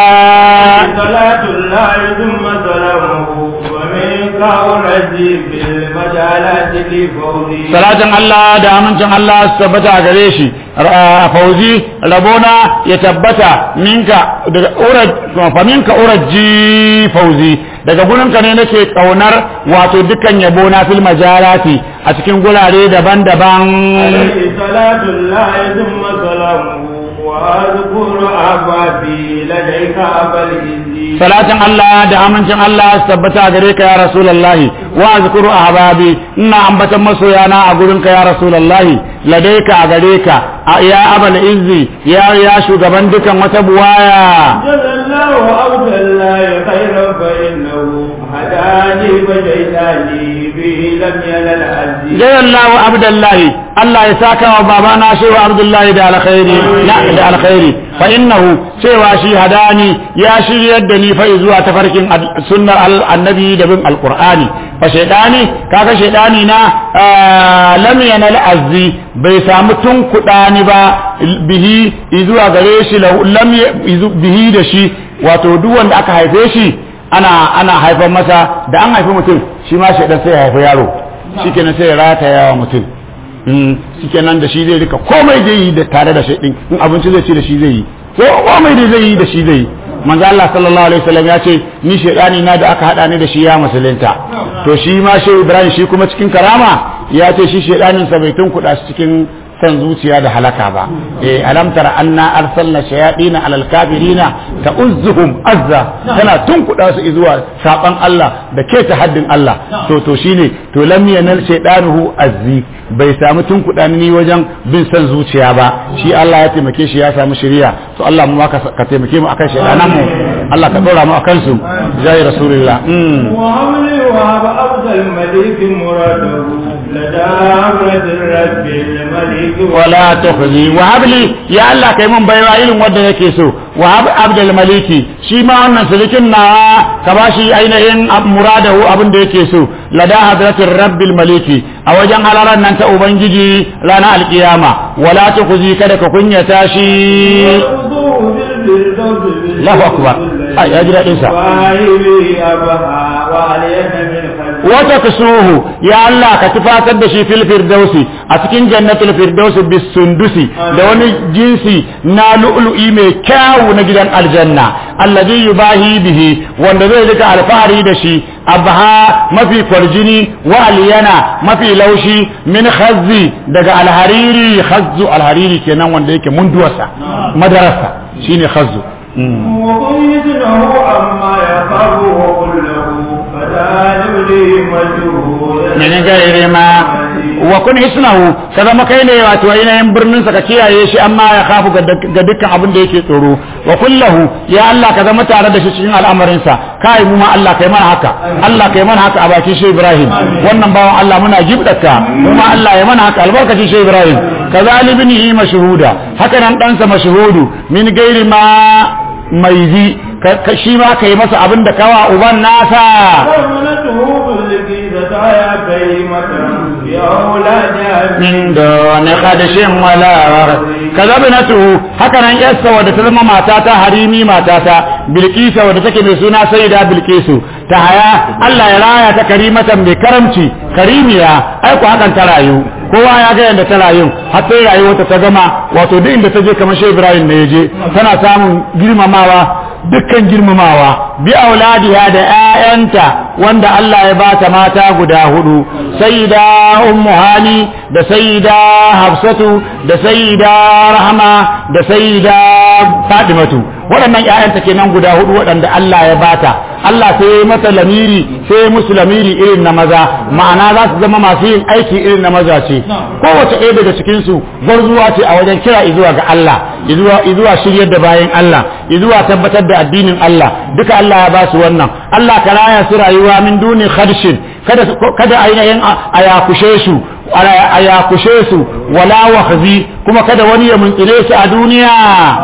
salatu llahi thumma salamuhu wa minka urji bil majalati li fawzi salatin Allah da amincin Allah su tabbata a gare shi fauzi rabona ya tabbata minka daga uraj fa minka urajji fauzi daga gurinka ne nake kaunar wato dukkan yabo na fil majalati a cikin gurare daban-daban alayhi salatu llahi thumma salamuhu wa azkuru abadi ladayka abal izzi salatin Allah da amincin Allah su tabbata a gare ka ya rasulullahi wa azkuru ahbabi ina ambatan masoyana a gurinka ya rasulullahi ladaika a gare ka ya abal izzi ya ya shugaban dukan wata buwaya jazallahu abdallahi khairan fa innahu hadani fa jaitani bihi lam yanal azzi jazallahu abdullahi Allah ya saka wa babana shehu abdullahi da alkhairi na da alkhairi fa innahu cewa shi hadani ya shiryar da ni fa zuwa tafarkin sunnar annabi da bin alqur'ani fa shaydani kaga shaydani na lam yanal azzi bai samu tun kudani ba bihi zuwa gare shi lam bihi da shi wato duk wanda aka haife shi ana ana haifar masa da an haifi mutum shi ma shaidan sai ya haifi yaro shikenan sai ya rataya wa mutum shikenan da shi zai rika komai zai yi da tare da shaidin in abinci zai ci da shi zai yi ko komai da zai yi da shi zai yi manzo Allah sallallahu alaihi wasallam ya ce ni shaidani na da aka hada ni da shi ya musulunta to shi ma shehu Ibrahim shi kuma cikin karama ya ce shi shaidanin sa bai tunkuda shi cikin san zuciya da halaka ba eh alam tara anna arsalna shayatin alal kafirina ta'uzzuhum azza tana tunkuda su zuwa saban Allah da ke ta haddin Allah to to shine to lam yanal shaydanuhu azzi bai samu tunkuda ni wajen bin san zuciya ba shi Allah ya taimake shi ya samu shari'a to Allah mu ka ka taimake mu akan shaydanan mu Allah ka dora mu akan su jai rasulullah mm وعملي وهب أفضل مليك مراده لدى أمرة الرب الملك wala tukhzi wa habli ya Allah kai mun baiwa irin wanda yake so wa hab abdul maliki shi ma wannan sulukin na ka bashi ainihin muradahu abin da yake so lada hadratir rabbil maliki a wajen halaran nan ta ubangiji ranar alkiyama wala tukhzi kada ka kunyata shi وخذوه بالفردوس Allahu akbar ai ya ji dadin sa واهبي أبها وعليك من خلفه wata kusuhu ya Allah ka tufatar da shi fil firdausi a cikin jannatul firdausi bis sundusi da wani jinsi na lu'lu'i mai kyawu na gidan aljanna alladhi yubahi bihi wanda zai rika alfahari da shi abha mafi kwarjini wa aliyana mafi laushi min khazzi daga alhariri khazzu alhariri kenan wanda yake munduwarsa madarasa shine khazzu وقيد له عما يخاف وقل له فذلك لي مجهول min gairi ma wa kun hisnahu ka zama kai ne wato ainihin birnin sa ka kiyaye shi amma ya kafu ga dukkan abin da yake tsoro wa kullahu ya Allah ka zama tare da shi cikin al'amarin sa kai mu ma Allah kai mana haka Allah kai mana haka a bakin shi Ibrahim wannan bawan Allah muna gibdaka mu ma Allah ya mana haka albarkacin shi Ibrahim kazalibnihi mashhuda haka nan dan sa mashhudu min gairi ma maizi ka shi ma kai masa abin da kawa uban nasa ومنته بالكيسة يا كريمة يا أولاد min doni khadishin wala kaza binatu haka nan yarsa wadda ta zama matata harimi matata bilkisa wadda take mai suna sayyida bilkisu ta haya Allah ya raya ta karimatan mai karamci karimiya ai ku hakan ta rayu kowa ya ga yadda ta rayu har sai rayuwarta ta gama wato duk inda ta je kamar Shehu Ibrahim ne ya je tana samun girmamawa dukkan girmamawa bi auladiha da ƴaƴanta wanda Allah ya bata mata guda hudu sayyida ummu hani da sayyida hafsatu da sayyida rahma da sayyida fatimatu waɗannan ƴaƴanta kenan guda hudu waɗanda Allah ya bata Allah sai ya mata lamiri sai ya musu lamiri irin na maza ma'ana za su zama masu yin aiki irin na maza ce kowace ɗaya daga cikin su gwarzuwa ce a wajen kira izuwa ga Allah izuwa izuwa shiryar da bayan Allah izuwa tabbatar da addinin Allah duka Allah ya ba su wannan Allah ka raya su rayuwa min duni khadshin kada kada ainihin a yakushe su a yakushe su wala wahzi kuma kada wani ya muntsire su a duniya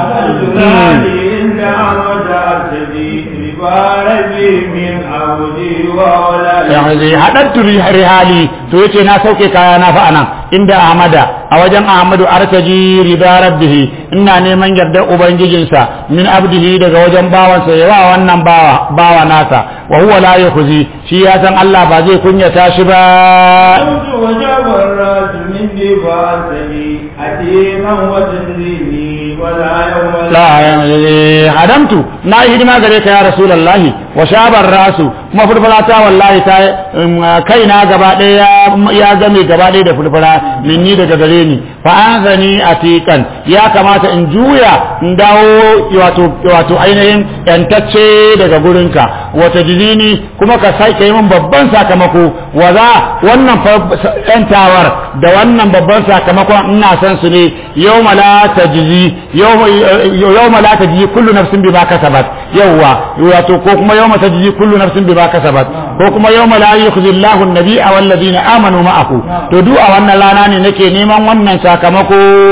yanzu haɗattu rihali to yace na sauke kaya na fa anan inda ahmada a wajen ahmadu artaji rida rabbihi ina neman yardar ubangijinsa min abdihi daga wajen bawansa yawa wannan bawa bawa nasa wa huwa la yakhzi shi ya san Allah ba zai kunyata shi ba la hadamtu na yi hidima gare ka ya rasulullahi wa shabar rasu kuma furfura ta wallahi ta kaina gaba ɗaya ya game gaba ɗaya da furfura minni daga gare ni fa an zani atikan ya kamata in juya in dawo wato wato ainihin yantacce daga gurinka wata jizini kuma ka sai kai min babban sakamako wa za wannan yantawar da wannan babban sakamakon ina san su ne yawma la tajzi yawma la tajzi kullu nafsin bima kasabat yawwa wato ko kuma yawma tajzi kullu nafsin bima kasabat ko kuma yawma la yukhzi Allahu an-nabiyya wal ladina amanu ma'ahu to duk a wannan rana ne nake neman wannan sakamako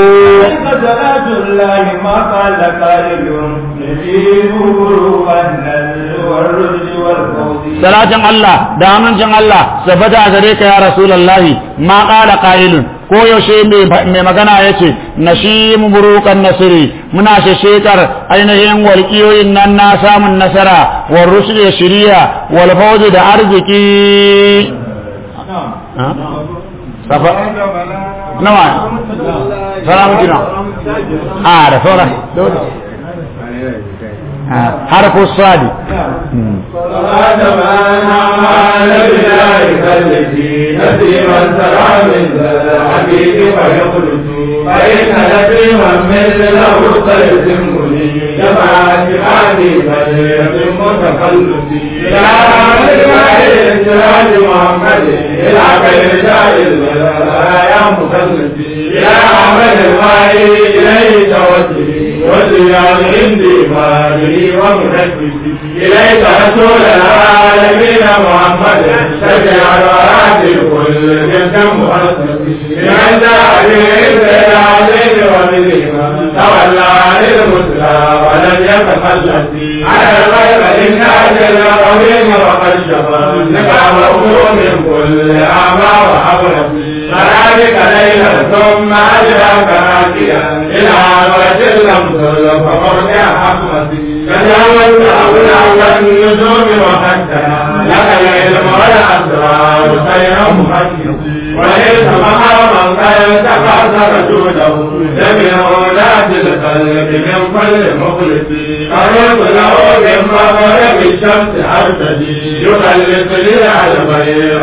salatin Allah da amincin Allah sabata a gare ka ya rasulullahi ma qala qailun ko yaushe mai magana ya ce na shi burukan nasiri muna shekar ainihin walƙiyoyin nan na samun nasara wal rusul da shiriya wal fawzi da arziki safa nawa salamu kina a da sauran حرف الصاد صلاة ما نعم على بلاد التي نسيما سرى من ذا الحبيب فيخلص فإن نسيما مثله سيتمني جماعة عادي فليتم تخلصي يا رب سراج محمد إلى خير شاهد يا مخلصي يا عمل الماء إليه توجهي وزيان عندي مالي ومنفسي إليك رسول العالمين محمد شجع الوراد كل جنس مخصصي من جاء بالعزيز وبالإيمان تولى عن المسلى ولم يتخلص على الغيب للناس العظيم وقد شفى نكامه من كل أعمى وحولة فذلك ليلا ثم أجراك راكيا إلى وجه الأمثل فقرد حكمتي تجاوزت أولاد النجوم وحدنا لك العلم والأسرار خير محدث وليس مقاما قد تقاصر جوده جميع أولاد القلب من كل مخلص قررت له من مغرب الشمس أرتدي يخلص لي الخير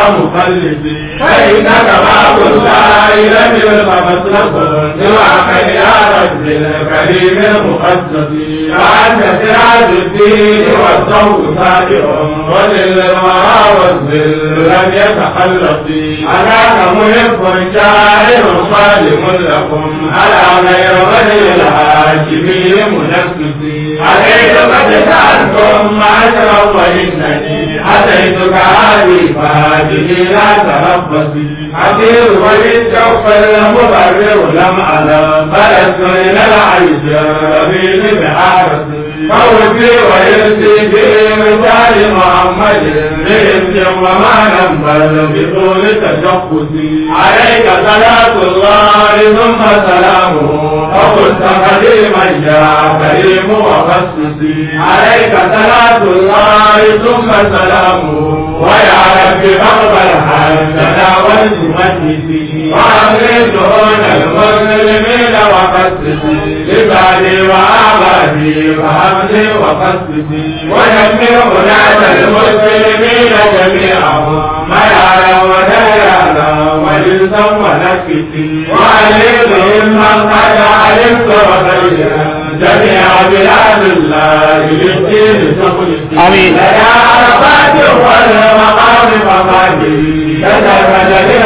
مخلصي فإنك باب الله لم يلق مسلك سواك يا رب الكريم المقدس فأنت سراج الدين والضوء صادق وللورى والذل لم يتخلص أناك محب شاعر صالح لكم على غير ولي الهاشمي منفس عليك قد سألتم عشرا وإنني أتيتك هذه فهذه لا تربصي حسير وللشوق المبرر لم ألم فلست إلى العيش ربيل بحارسي فوزي ويرسي في مثال محمد بإذن وما ننبل بطول تشخصي عليك صلاة الله ثم سلامه فقلت قديما يا كريم وخصصي عليك صلاة الله ثم سلامه ويا رب فاقبل حمدنا والتمجدي وأغرد دون المسلمين وقصصي لبالي وآبائي ربي فهمني وقصدي ويمر هناك المسلمين جميعهم ما يعلم وديانا وللسا ونكتي وعليهم من قد علمت وخيرا جميع بلاد الله للدين تخلصي آمين. يا عرفات والمقام مقامي كذا مدد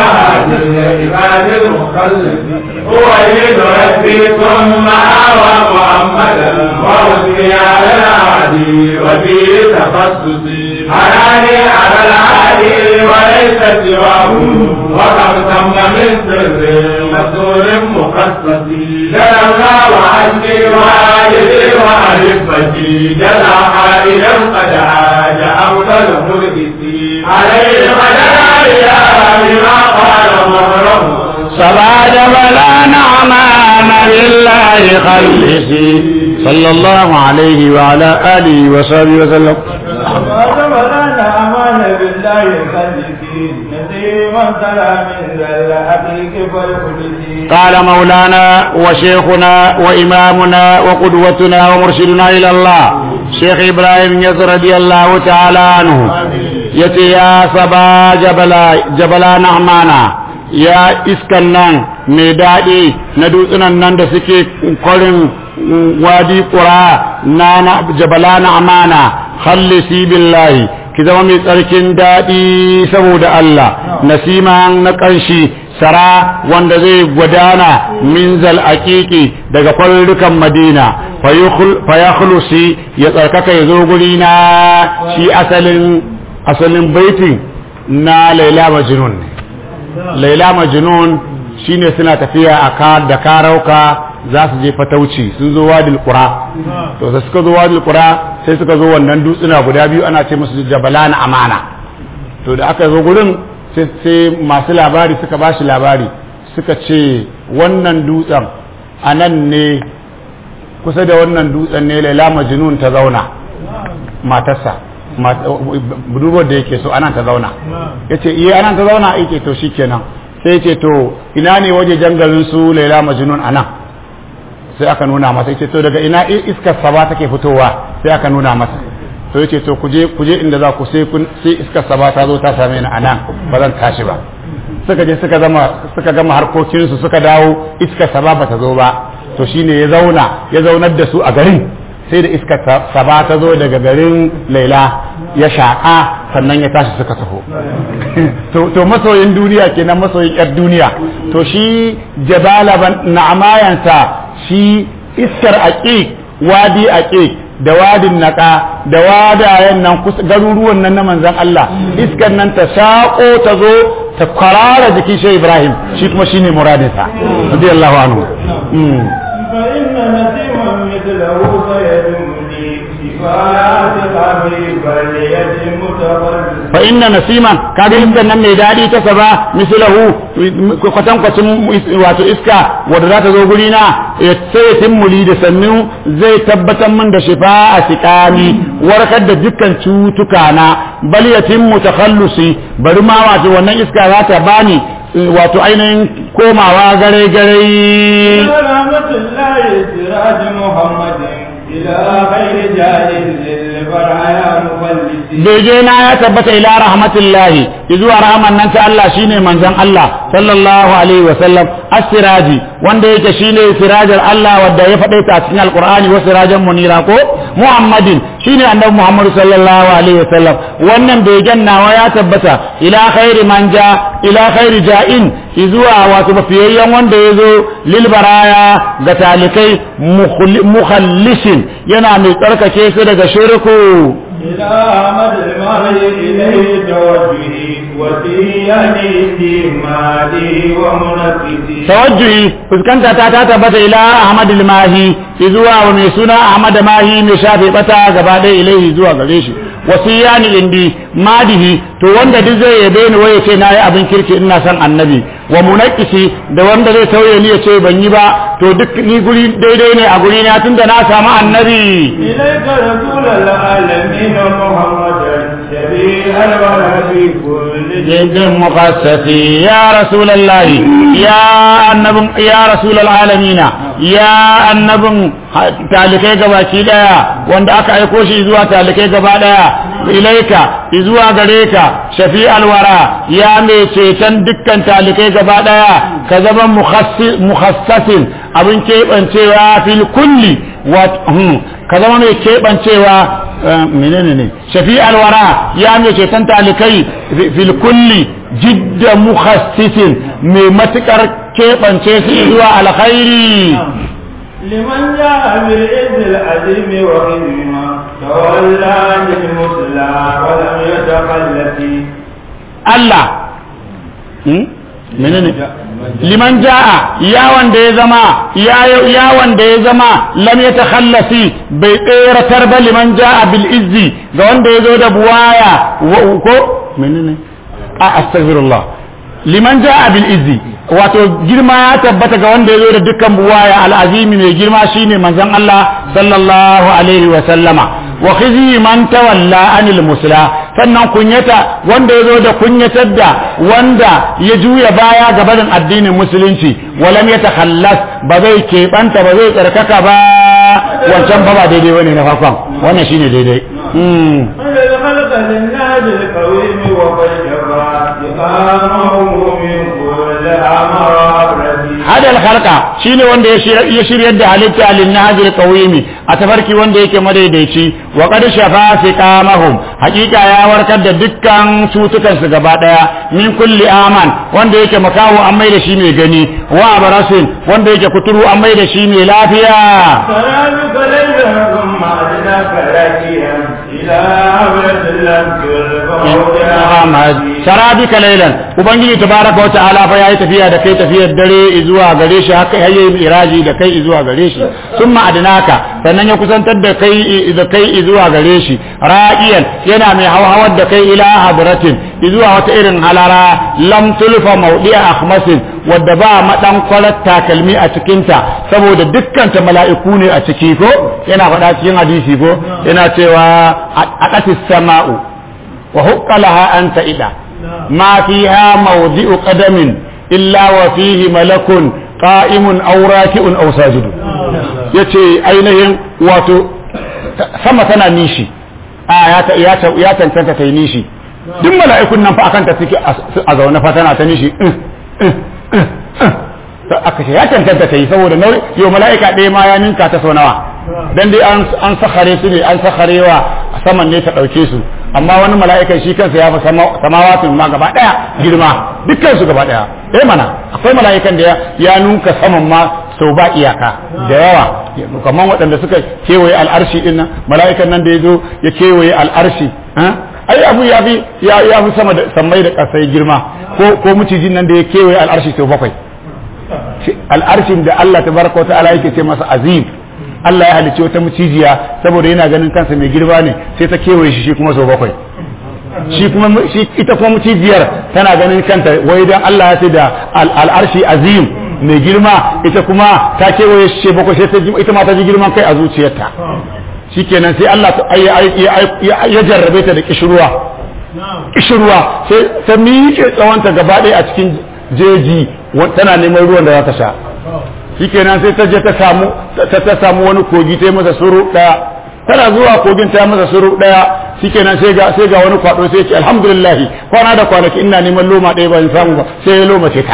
عباد المخلص هو يد ربي ثم آوى محمدا وربي على العادي وفي تخصصي حناني على العادي وليس سواه وكم تم من سر مسرور مخصص جل الله عني والدي وأحبتي جل حائلا قد عاد أفضل مرقسي عليه مداريا بما قال مهره صبا جبلا نعمان لله خلصي صلى الله عليه وعلى آله وصحبه وسلم وجبلنا أمان بالله خلفي نسيما سلام ذا الحقيق فالقدسي قال مولانا وشيخنا وإمامنا وقدوتنا ومرشدنا إلى الله شيخ إبراهيم يسر رضي الله تعالى عنه يتي يا صبا جبلا جبلا نعمانا يا إسكنان ميدادي ندوسنا نند سكي قرن وادي قرى نانا جبلا نعمانا خلصي بالله ki zama mai tsarkin daɗi saboda Allah nasiman na ƙanshi sara wanda zai gudana min zal aqiqi daga kwallukan madina fa ya khulusi ya tsarkaka ya zo guri na shi asalin asalin baitin na laila majnun laila majnun shine suna tafiya a ka da karauka za su je fatauci sun zo wadil qura to da suka zo wadil qura sai suka zo wannan dutsuna guda biyu ana ce musu jabalan amana to da aka zo gurin sai sai masu labari suka ba shi labari suka ce wannan dutsen a nan ne kusa da wannan dutsen ne laila majnun ta zauna matarsa budurwar da yake so anan ta zauna yace iya anan ta zauna yake to shikenan sai ce to ina ne waje jangalin su laila majnun anan sai aka nuna masa yace to daga ina iskar saba take fitowa sai aka nuna masa to yace to kuje kuje inda za ku sai kun sai iskar saba ta zo ta same ni anan ba zan tashi ba suka je suka zama suka gama harkokin su suka dawo iskar saba ba ta zo ba to shine ya zauna ya zaunar da su a garin sai da iskar saba ta zo daga garin laila ya shaƙa sannan ya tashi suka taho to masoyin duniya kenan masoyin yar duniya to shi jabala na'amayansa shi iskar aqiq wadi aqiq da wadin naka da wadayen nan garuruwan nan na manzon Allah iskar nan ta shaƙo ta zo ta kwarara jikin shi Ibrahim shi kuma shine muradinsa radiyallahu anhu فإن نسيما مثله سيدمني شفاعات قبري بلية متفرد fa inna nasiman kaga iskan nan mai dadi ta saba mislahu kwatan kwacin wato iska wanda za ta zo guri na ya sai timmuli da sannu zai tabbatar min da shifa a sikani warkar da dukkan cutuka na bal yatimmu takhallusi bari ma wato wannan iska za ta bani wato ainihin komawa gare gare سلامة الله سراج محمد إلى خير جاهل للبرايا مفلس bege na ya tabbata ila rahmatullahi zuwa rahman nan ta Allah shine manzon Allah sallallahu alaihi wa sallam as-siraji wanda yake shine sirajar Allah wanda ya faɗe ta cikin alqur'ani wa sirajan munira ko muhammadin shine annabi muhammad sallallahu alaihi wa sallam wannan begen nawa ya tabbata ila khairi manja ila khairi ja'in zuwa wato mafiyayyen wanda ya zo lil baraya ga talikai mukhallisin yana mai tsarkake su daga shirku إلى أحمد المهي إليه توجهي وسياني في مالي ومنفسي tawajjuhi fuskanta ta ta tabbata ila Ahmad al-Mahi zuwa wa mai suna Ahmad Mahi mai shafe bata gaba ɗaya ilaihi zuwa gare shi wasiyani indi madihi to wanda duk zai yabe ni waye ce nayi abin kirki ina son annabi wa munaqisi da wanda zai tauye ni ya ce ban yi ba to duk ni guri daidai ne a guri na tunda na samu annabi إليك رسول العالمين محمدا شبيه الورى في كل جد مقصتي يا رسول الله يا النبي يا رسول العالمين ya annabin talikai gabaki daya wanda aka aiko shi zuwa talikai gaba daya ilaika zuwa gare ka shafi alwara ya mai ceton dukkan talikai gaba daya ka zama mukhassasin abin keɓancewa fil kulli ka zama mai keɓancewa menene ne shafi alwara ya mai ceton talikai fil kulli jidda mukhassisin mai matukar keɓance su zuwa alkhairi لمن جاء بالعز العظيم وخدمة تولى للمسلى ولم يتخلف Allah menene liman ja'a ya wanda ya zama ya wanda ya zama lam yatakhallasi bai tseratar ba liman ja'a bil izzi ga wanda ya zo da buwaya ko menene a astaghfirullah liman ja'a bil izzi wato girma ya tabbata ga wanda ya zo da dukkan buwaya al'azimi mai girma shine manzon Allah sallallahu alaihi wa sallama wa khizi man tawalla anil musla sannan kunyata wanda ya zo da kunyatar da wanda ya juya baya ga barin addinin musulunci walam ya takhallas ba zai keɓanta ba zai tsarkaka ba wancan ba ba daidai bane na farkon wannan shine daidai خلق للناس القويم وفجرا إقامه من كل أمر hada alkhalqa shine wanda ya shiryar da halitta linnahil qawimi a tafarki wanda yake madaidaici wa qad shafa siqamahum hakika ya warkar da dukkan cutukan su gaba daya min kulli aman wanda yake makawo an mai da shi mai gani wa barasin wanda yake kuturu an mai da shi mai lafiya سلامك ليلا ثم أدناك راكيا إلى عبرة لم Muhammad sarabika lailan ubangiji tabaraka wa ta'ala fa yayi tafiya da kai tafiyar dare zuwa gare shi haka yayi miraji da kai zuwa gare shi summa adnaka sannan ya kusantar da kai da kai zuwa gare shi ra'iyan yana mai hawhawar da kai ila hadratin zuwa wata irin halara lam tulfa mawdi'a akhmasin wadda ba madan kwalar takalmi a cikinta saboda dukkan ta mala'iku ne a ciki ko yana faɗa cikin hadisi ko yana cewa aqatis sama'u وهق لها أن تئدا ما فيها موضع قدم إلا وفيه ملك قائم أو راكع أو ساجد yace ainihin wato sama tana nishi a ya cancanta ta yi nishi duk mala'ikun nan fa akan ta suke a zaune fa tana ta nishi aka ce ya cancanta ta yi saboda nauyi yau mala'ika ɗaya ma ya ninka ta sau nawa dan dai an sakare su ne an sakarewa saman ne ta ɗauke su amma wani mala'ikan shi kansa ya fi samawatin ma gaba ɗaya girma dukkan su gaba ɗaya eh mana akwai mala'ikan da ya nunka saman ma sau ba iyaka da yawa kamar waɗanda suka kewaye al'arshi ɗin nan mala'ikan nan da ya zo ya kewaye al'arshi ai abu ya fi ya fi sama da sammai da ƙasai girma ko ko mucijin nan da ya kewaye al'arshi sau bakwai al'arshin da Allah tabaraka wa ta'ala yake ce masa azim Allah ya halicci wata mucijiya saboda yana ganin kansa mai girma ne sai ta kewaye shi shi kuma sau bakwai shi kuma shi ita kuma mucijiyar tana ganin kanta wai dan Allah ya ce da al'arshi azim mai girma ita kuma ta kewaye shi bakwai sai ita ma ta ji girman kai a zuciyarta shikenan sai Allah ya jarrabe ta da kishirwa kishirwa sai ta miƙe tsawonta gaba ɗaya a cikin jeji tana neman ruwan da za ta sha shikenan sai ta je ta samu ta samu wani kogi ta yi masa suru daya tana zuwa kogin ta masa suru daya shikenan sai ga sai ga wani kwado sai ce alhamdulillah kwana da kwanaki ina neman loma ɗaya ban samu ba sai ya loma ce ta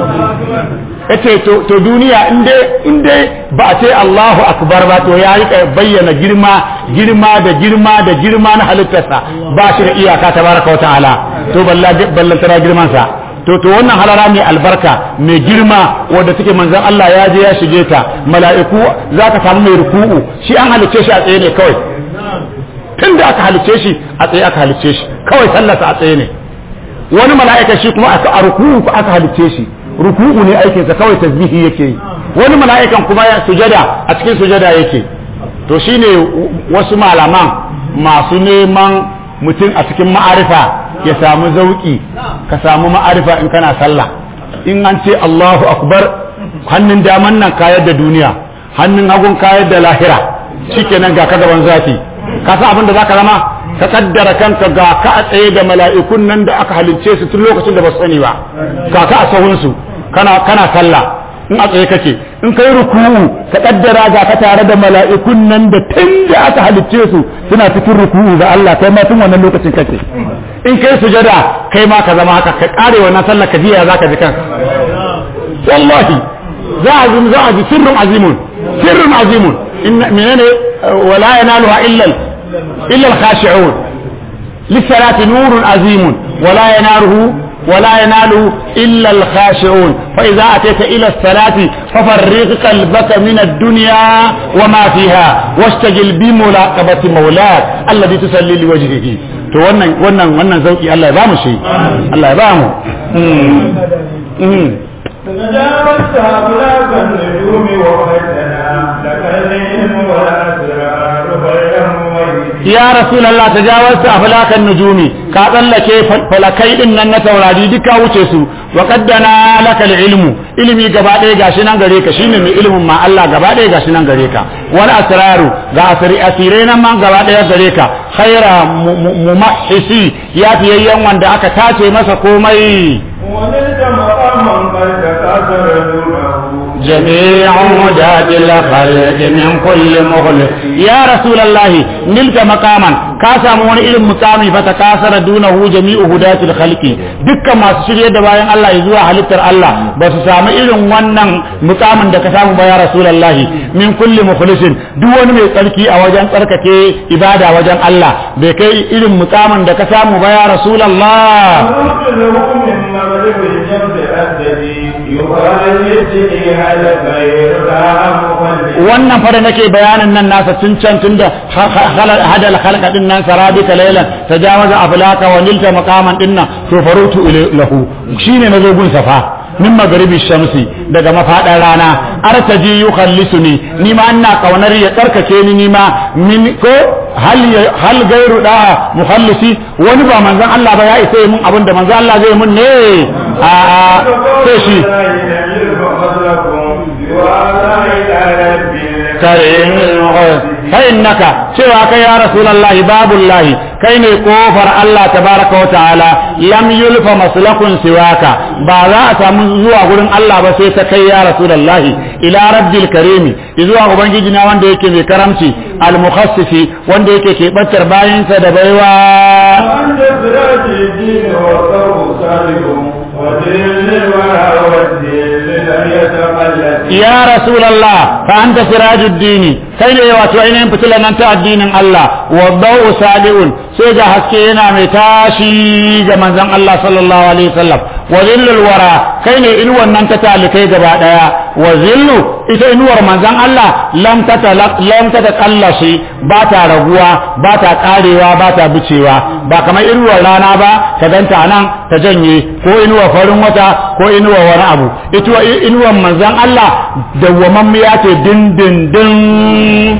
yace to to duniya in dai in dai ba a ce Allahu akbar ba to ya rika bayyana girma girma da girma da girma na halittarsa ba shi da iyaka tabaraka wa ta'ala to balla ballantara girman sa to to wannan halara mai albarka mai girma wanda take manzon Allah ya je ya shige ta mala'iku zaka samu mai ruku'u shi an halicce shi a tsaye ne kawai tunda aka halicce shi a tsaye aka halicce shi kawai sallarsa a tsaye ne wani mala'ika shi kuma aka a ruku'u aka halicce shi ruku'u ne aikinsa kawai tasbihi yake yi wani mala'ikan kuma ya sujada a cikin sujada yake to shine wasu malaman masu neman mutum a cikin ma'arifa ya samu zauki ka samu ma'arifa in kana sallah in an ce Allahu akbar hannun daman nan kayar da duniya hannun hagun kayar da lahira shikenan ga ka gaban zafi ka san abin da zaka zama ka kaddara kanka ga ka a tsaye da mala'ikun nan da aka halicce su tun lokacin da ba su sani ba ga ka a sahun su kana kana sallah in a tsaye kake in kai ruku'u ka kaddara ga ka tare da mala'ikun nan da tun da aka halicce su suna cikin ruku'u ga Allah kai ma tun wannan lokacin kake in kai sujada kai ma ka zama haka ka kare wannan sallar ka jiya zaka ji kanka wallahi za a ji za a ji sirrun azimun sirrun azimun inna menene wala yanaluha illa illa al-khashi'un lis-salati nurun azimun wala yanaluhu ولا يناله إلا الخاشعون فإذا أتيت إلى الصلاة ففرغ قلبك من الدنيا وما فيها واشتغل بملاقبة مولاك الذي تصلي لوجهه to wannan wannan wannan zauki Allah ya bamu shi Allah ya bamu تجاوزت أبلاغ النجوم وفتنا لك العلم والأسرار غير مميز ya rasulullah tajawazta aflakan nujumi ka tsallake falakai din nan na taurari duka wuce su wa qaddana laka ilmu ilimi gaba ɗaya gashi nan gare ka shine mai ilimin ma Allah gaba ɗaya gashi nan gare ka wal asraru ga asiri asirai nan man gaba ɗaya gare ka khaira mumahhisi ya fiyayyen wanda aka tace masa komai ونلت مقاما قد تكاثر دونه جميع مداد الخلق من كل مخلص يا رسول الله نلك مقاما كاسا مون irin mukami fa takasara dunahu jami'u hudatil khalqi dukkan masu shirye da bayan Allah zuwa halittar Allah ba su samu irin wannan mukamin da ka samu ba ya rasulullahi min kulli mukhlisin duk wani mai tsarki a wajen tsarkake ibada wajen Allah bai kai irin mukamin da ka samu ba ya rasulullah ونرسله من مغرب الشمس أسدي يقال يجري هذا غير مخلص wannan fa da nake bayanin nan nasa tun can tun da hadal halka din nan sarabika laylan tajawaza aflaka wa nilta maqaman din nan to farutu lahu shine nazo gun safa min magribi shamsi daga mafadan rana artaji yukhallisuni ni ma ina kaunar ya tsarkake ni ni ma min ko hal hal gairu da mukhallisi wani ba manzon Allah ba ya isa mun abin da manzon Allah zai mun ne a sai shi karin fa'innaka cewa kai ya rasulullahi babullahi kai ne kofar Allah tabaraka wa ta'ala lam yulfa maslakun siwaka ba za a samu zuwa gurin Allah ba sai ta kai ya rasulullahi ila rabbil karimi zuwa ubangiji na wanda yake mai karamci al mukhassisi wanda yake kebantar bayinsa da baiwa وأنت سراج الدين والثوب صادق ودين الورى والدين لم يتقلد ya rasulallah fa anta sirajuddini kai ne wato ainihin fitilan nan ta addinin Allah wa dawu sadiun sai ga haske yana mai tashi ga manzon Allah sallallahu alaihi wasallam wa zillul wara kai ne inuwan nan ta talikai gaba daya wa zillu ita inuwar manzon Allah lam tata lam tata kallashi ba ta raguwa ba ta karewa ba ta bicewa ba kamar inuwar rana ba ta ganta nan ta janye ko inuwar farin wata ko inuwar wani abu ita inuwar manzon Allah dawwamammiya ce dindindin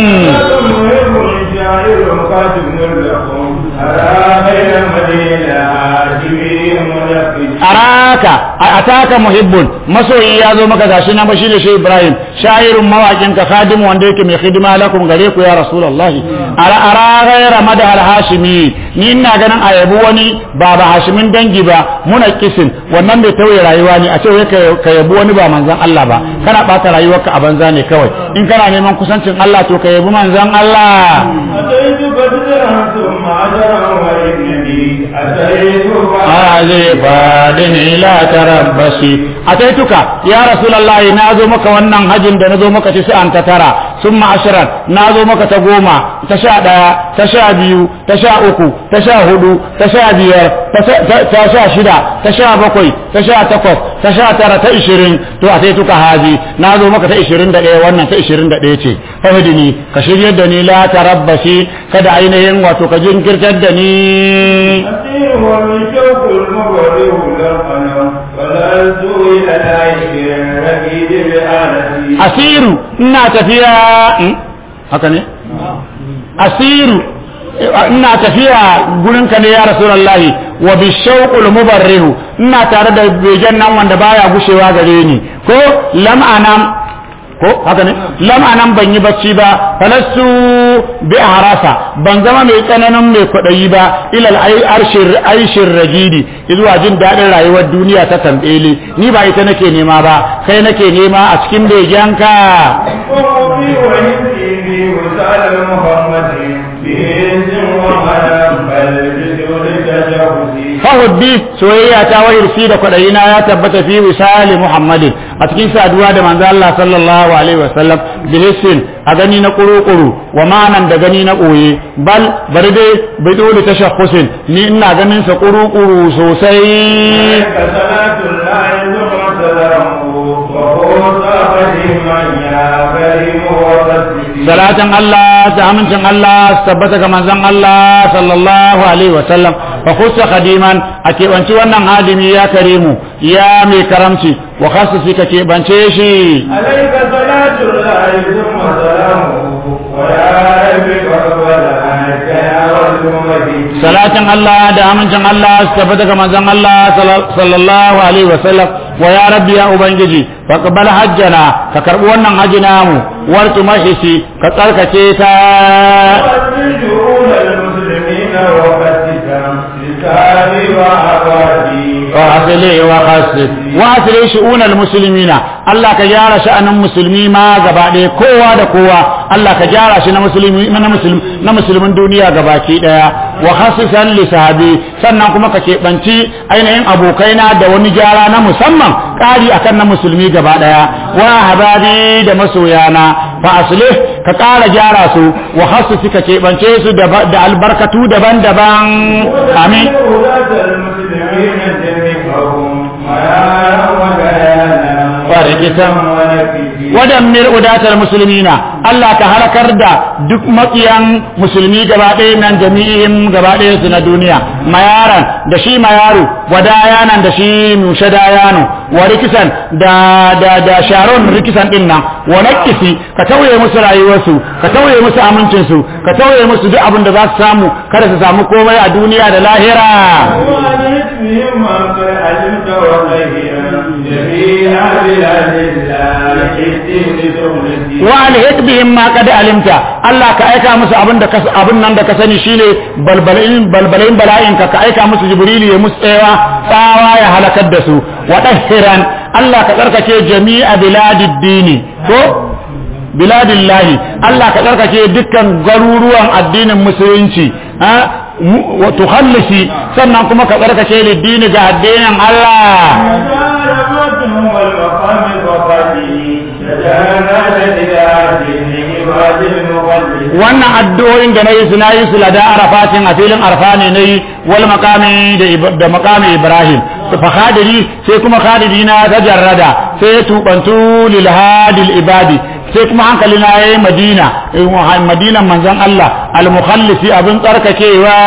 مهم شاعر قادم لكم أرى خير مدينة جميع منفذ araka ataka muhibbun masoyi ya zo maka gashi nan bashi da shi Ibrahim sha'irun mawakin ka khadimu wanda yake mai hidima lakum gare ku ya Rasulullah ara ara ghayra madhal hashimi ni ina ganin ayabu wani ba ba hashimin dangi ba muna kisin wannan bai tauye rayuwa ne a ce wai ka yabi wani ba manzon Allah ba kana bata rayuwarka a banza ne kawai in kana neman kusancin Allah to ka yabi manzon Allah أتيت بدرا ثم عشرا وإنني أتيت هذه فادن لا تربصي أتيتك يا رسول الله نازو مك wannan hajin da nazo maka ci an ta tara summa ashran nazo maka ta goma ta sha daya ta sha biyu ta sha uku ta sha hudu ta sha biyar ta sha shida ta sha bakwai ta sha takwas ta sha tara ta ishirin to ataituka hazi nazo maka ta ishirin da ɗaya wannan ta ishirin da ɗaya ce fahidini ka shiryar da ni la tarabbasi kada ainihin wato ka jinkirtar da ni أسير ومن شوق المبرر للقلم فلست إلى العيش الركيد بآلتي asiru ina tafiya Hmm? haka ne asiru ina tafiya gurinka ne ya rasulullahi wa bi shauqul mubarrihu ina tare da begen nan wanda baya gushewa gare ni ko lam anam ko haka ne lam anan ban yi bacci ba falastu bi harasa ban zama mai tsananin mai kwaɗayi ba ilal arshir aishir ragidi zuwa jin daɗin rayuwar duniya ta tambele ni ba ita nake nema ba kai nake nema a cikin begenka وقضي وهدي في وسال محمد بإذن ومنام بل بجود تجاوزي fahuddi soyayya ta wayarsi da kwaɗayina ya tabbata fi wisali muhammadin a cikin saduwa da manzo Allah sallallahu alaihi wasallam bilisin a gani na kuru-kuru wa ma'anan da gani na ɓoye bal bari dai bai dole ta shakkusin ni ina ganin sa kuru-kuru sosai عليك صلاة الله ثم سلامه وهو صاحب من يا كريم وتصديق salatin Allah da amincin Allah su tabbata ga manzon Allah sallallahu alaihi wasallam fa khussa khadiman a keɓanci wannan hadimi ya karimu ya mai karamci wa khassi ka keɓance shi عليك صلاة الله ثم سلامه ويا رب فاقبل عنك يا رب مجيد salatin Allah da amincin Allah su tabbata ga manzon Allah sallallahu alaihi wasallam wa ya rabbi ya ubangiji faqbal hajjana ka karbi wannan haji namu wartu mahisi ka tsarkake ta وأسجون المسلمين وفتك لساني وعبادي وأصلي وخسر وأصلي شؤون المسلمين الله كجارة شأن المسلمين ما قبعد قوة دا قوة الله كجارة شأن المسلمين من مسلم na musulmin duniya gabaki daya wa khasisan li sahabi sannan kuma ka keɓanci ainihin abokaina da wani gyara na musamman ƙari akan na musulmi gaba daya wa hababi da masoyana fa aslih ka ƙara gyara su wa khasisi ka keɓance su da da albarkatu daban-daban amin ولاة المسلمين جميعهم ويا وكيانا فرقة ونفسي wadammir udatar musulmina Allah ka halakar da duk makiyan musulmi gaba ɗaya nan jami'in gaba ɗaya su na duniya mayaran da shi mayaru wadayanan da shi mushe dayano wa rikisan da da da sharon rikisan din nan wa nakisi ka tauye musu rayuwarsu ka tauye musu amincinsu ka tauye musu duk abin da za su samu kada su samu komai a duniya da lahira وأنت بهم ما قد علمت وغيرا جميع بلاد الله الدين تغلتي wa alhik bihim ma qad alimta Allah ka aika musu abin da kas- abin nan da ka sani shine balbalin balbalin bala'in ka ka aika musu jibrilu ya musu tsayawa tsawa ya halakar da su wa dahiran Allah ka tsarkake jami'a biladid dini ko biladillahi Allah ka tsarkake dukkan garuruwan addinin musulunci ha mu- wa tukhallisi sannan kuma ka tsarkake liddini ga addinin Allah مجالبتهم والمقام الوقتي تجاهل إلى دين عباد المقدس wannan addu'o'in da nayi su nayi su lada arafatin a filin arfa ne nayi wal maqami da ib- da maqami ibrahim fa khadiri sai kuma khadiri na ta jarrada sai ya tubantu lil hadil ibadi sai kuma hankali na yayi madina eh, madinan manzon Allah al mukhallisi abin tsarkakewa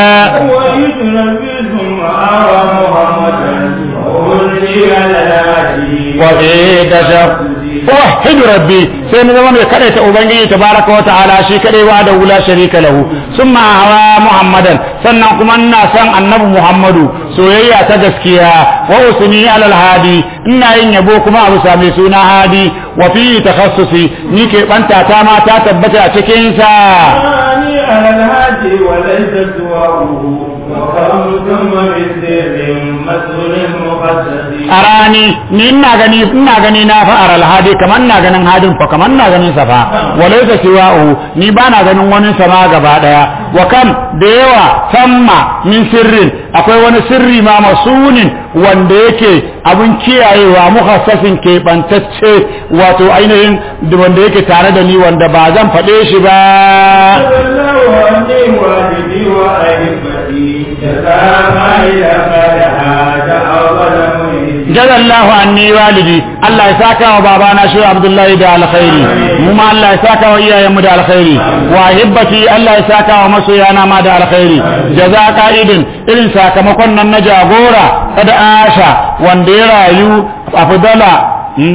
ويتنبيهم آوى محمدا وأولي على الهادي wa fi dasha wahid rabbi sai na zama mai kadaita ubangiji tabaraka wa ta'ala shi kadai wa da wula sharika lahu summa hawa muhammadan sannan kuma ina san annabi muhammadu soyayya ta gaskiya wa usni alal hadi ina yin yabo kuma abu sami suna hadi wa fi takhassusi ni ke banta ta ma ta tabbata a cikin sa ثاني على الهادي وليس سواه وكم ثم بسر مسؤول مقدس arani ni ina gani ina gani na fa aral hadi kamar ina ganin hadin fa kamar ina ganin sa fa walaysa siwa'u ni ba na ganin wani sama gaba daya wa kam da yawa samma min sirrin akwai wani sirri ma masunin wanda yake abun kiyayewa mukhassasin keɓantacce wato ainihin da wanda yake tare da ni wanda ba zan faɗe shi ba الله عني والدي وأحبتي جزاء ما إلى قد هاج أول مهدي jazallahu anni walidi Allah ya saka wa babana shi Abdullahi da alkhairi mu ma Allah ya saka wa iyayenmu da alkhairi wa hibbati Allah ya saka wa masoyana ma da alkhairi jaza ka'idin irin sakamakon nan na jagora kada asha wanda ya rayu afdala hmm?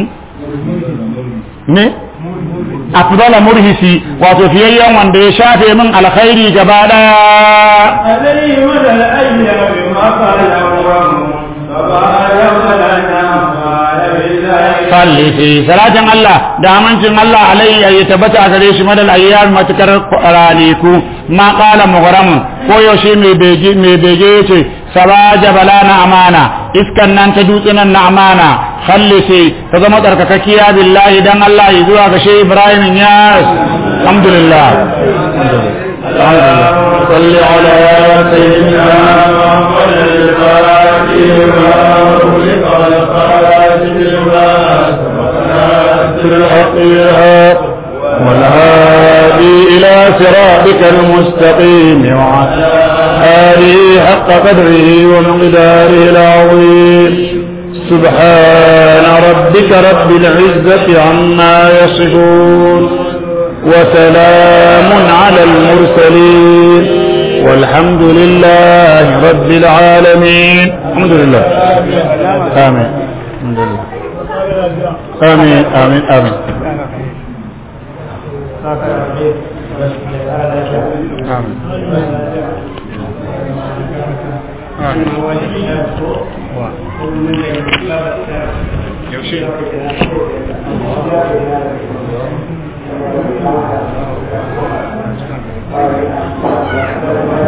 ne afdala murhisi wato fiyayyen wanda ya shafe min alkhairi gaba daya عليه مدى الأيام ما قال أمره فقال ولنا قال بالله khallisi salatin Allah da amincin Allah alayhi ya tabbata a gare shi madal ayyam matukar raniku ma qala mughram ko yaushe mai bege mai bege yace sabaja bala na amana iskan nan ta dutsunan na amana khallisi ta zama tsarkakakkiya billahi dan Allah ya zuwa ga shehu Ibrahim ya alhamdulillah صل على سيدنا محمد الفاتح لما أغلق الخاتم لما سبقنا سر الحق بالحق والهادي إلى صراطك المستقيم وعلى آله حق قدره ومقداره العظيم سبحان ربك رب العزة عما يصفون وسلام على المرسلين والحمد لله رب العالمين الحمد لله آمين الحمد لله آمين آمين آمين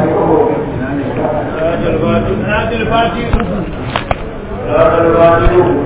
الفاتح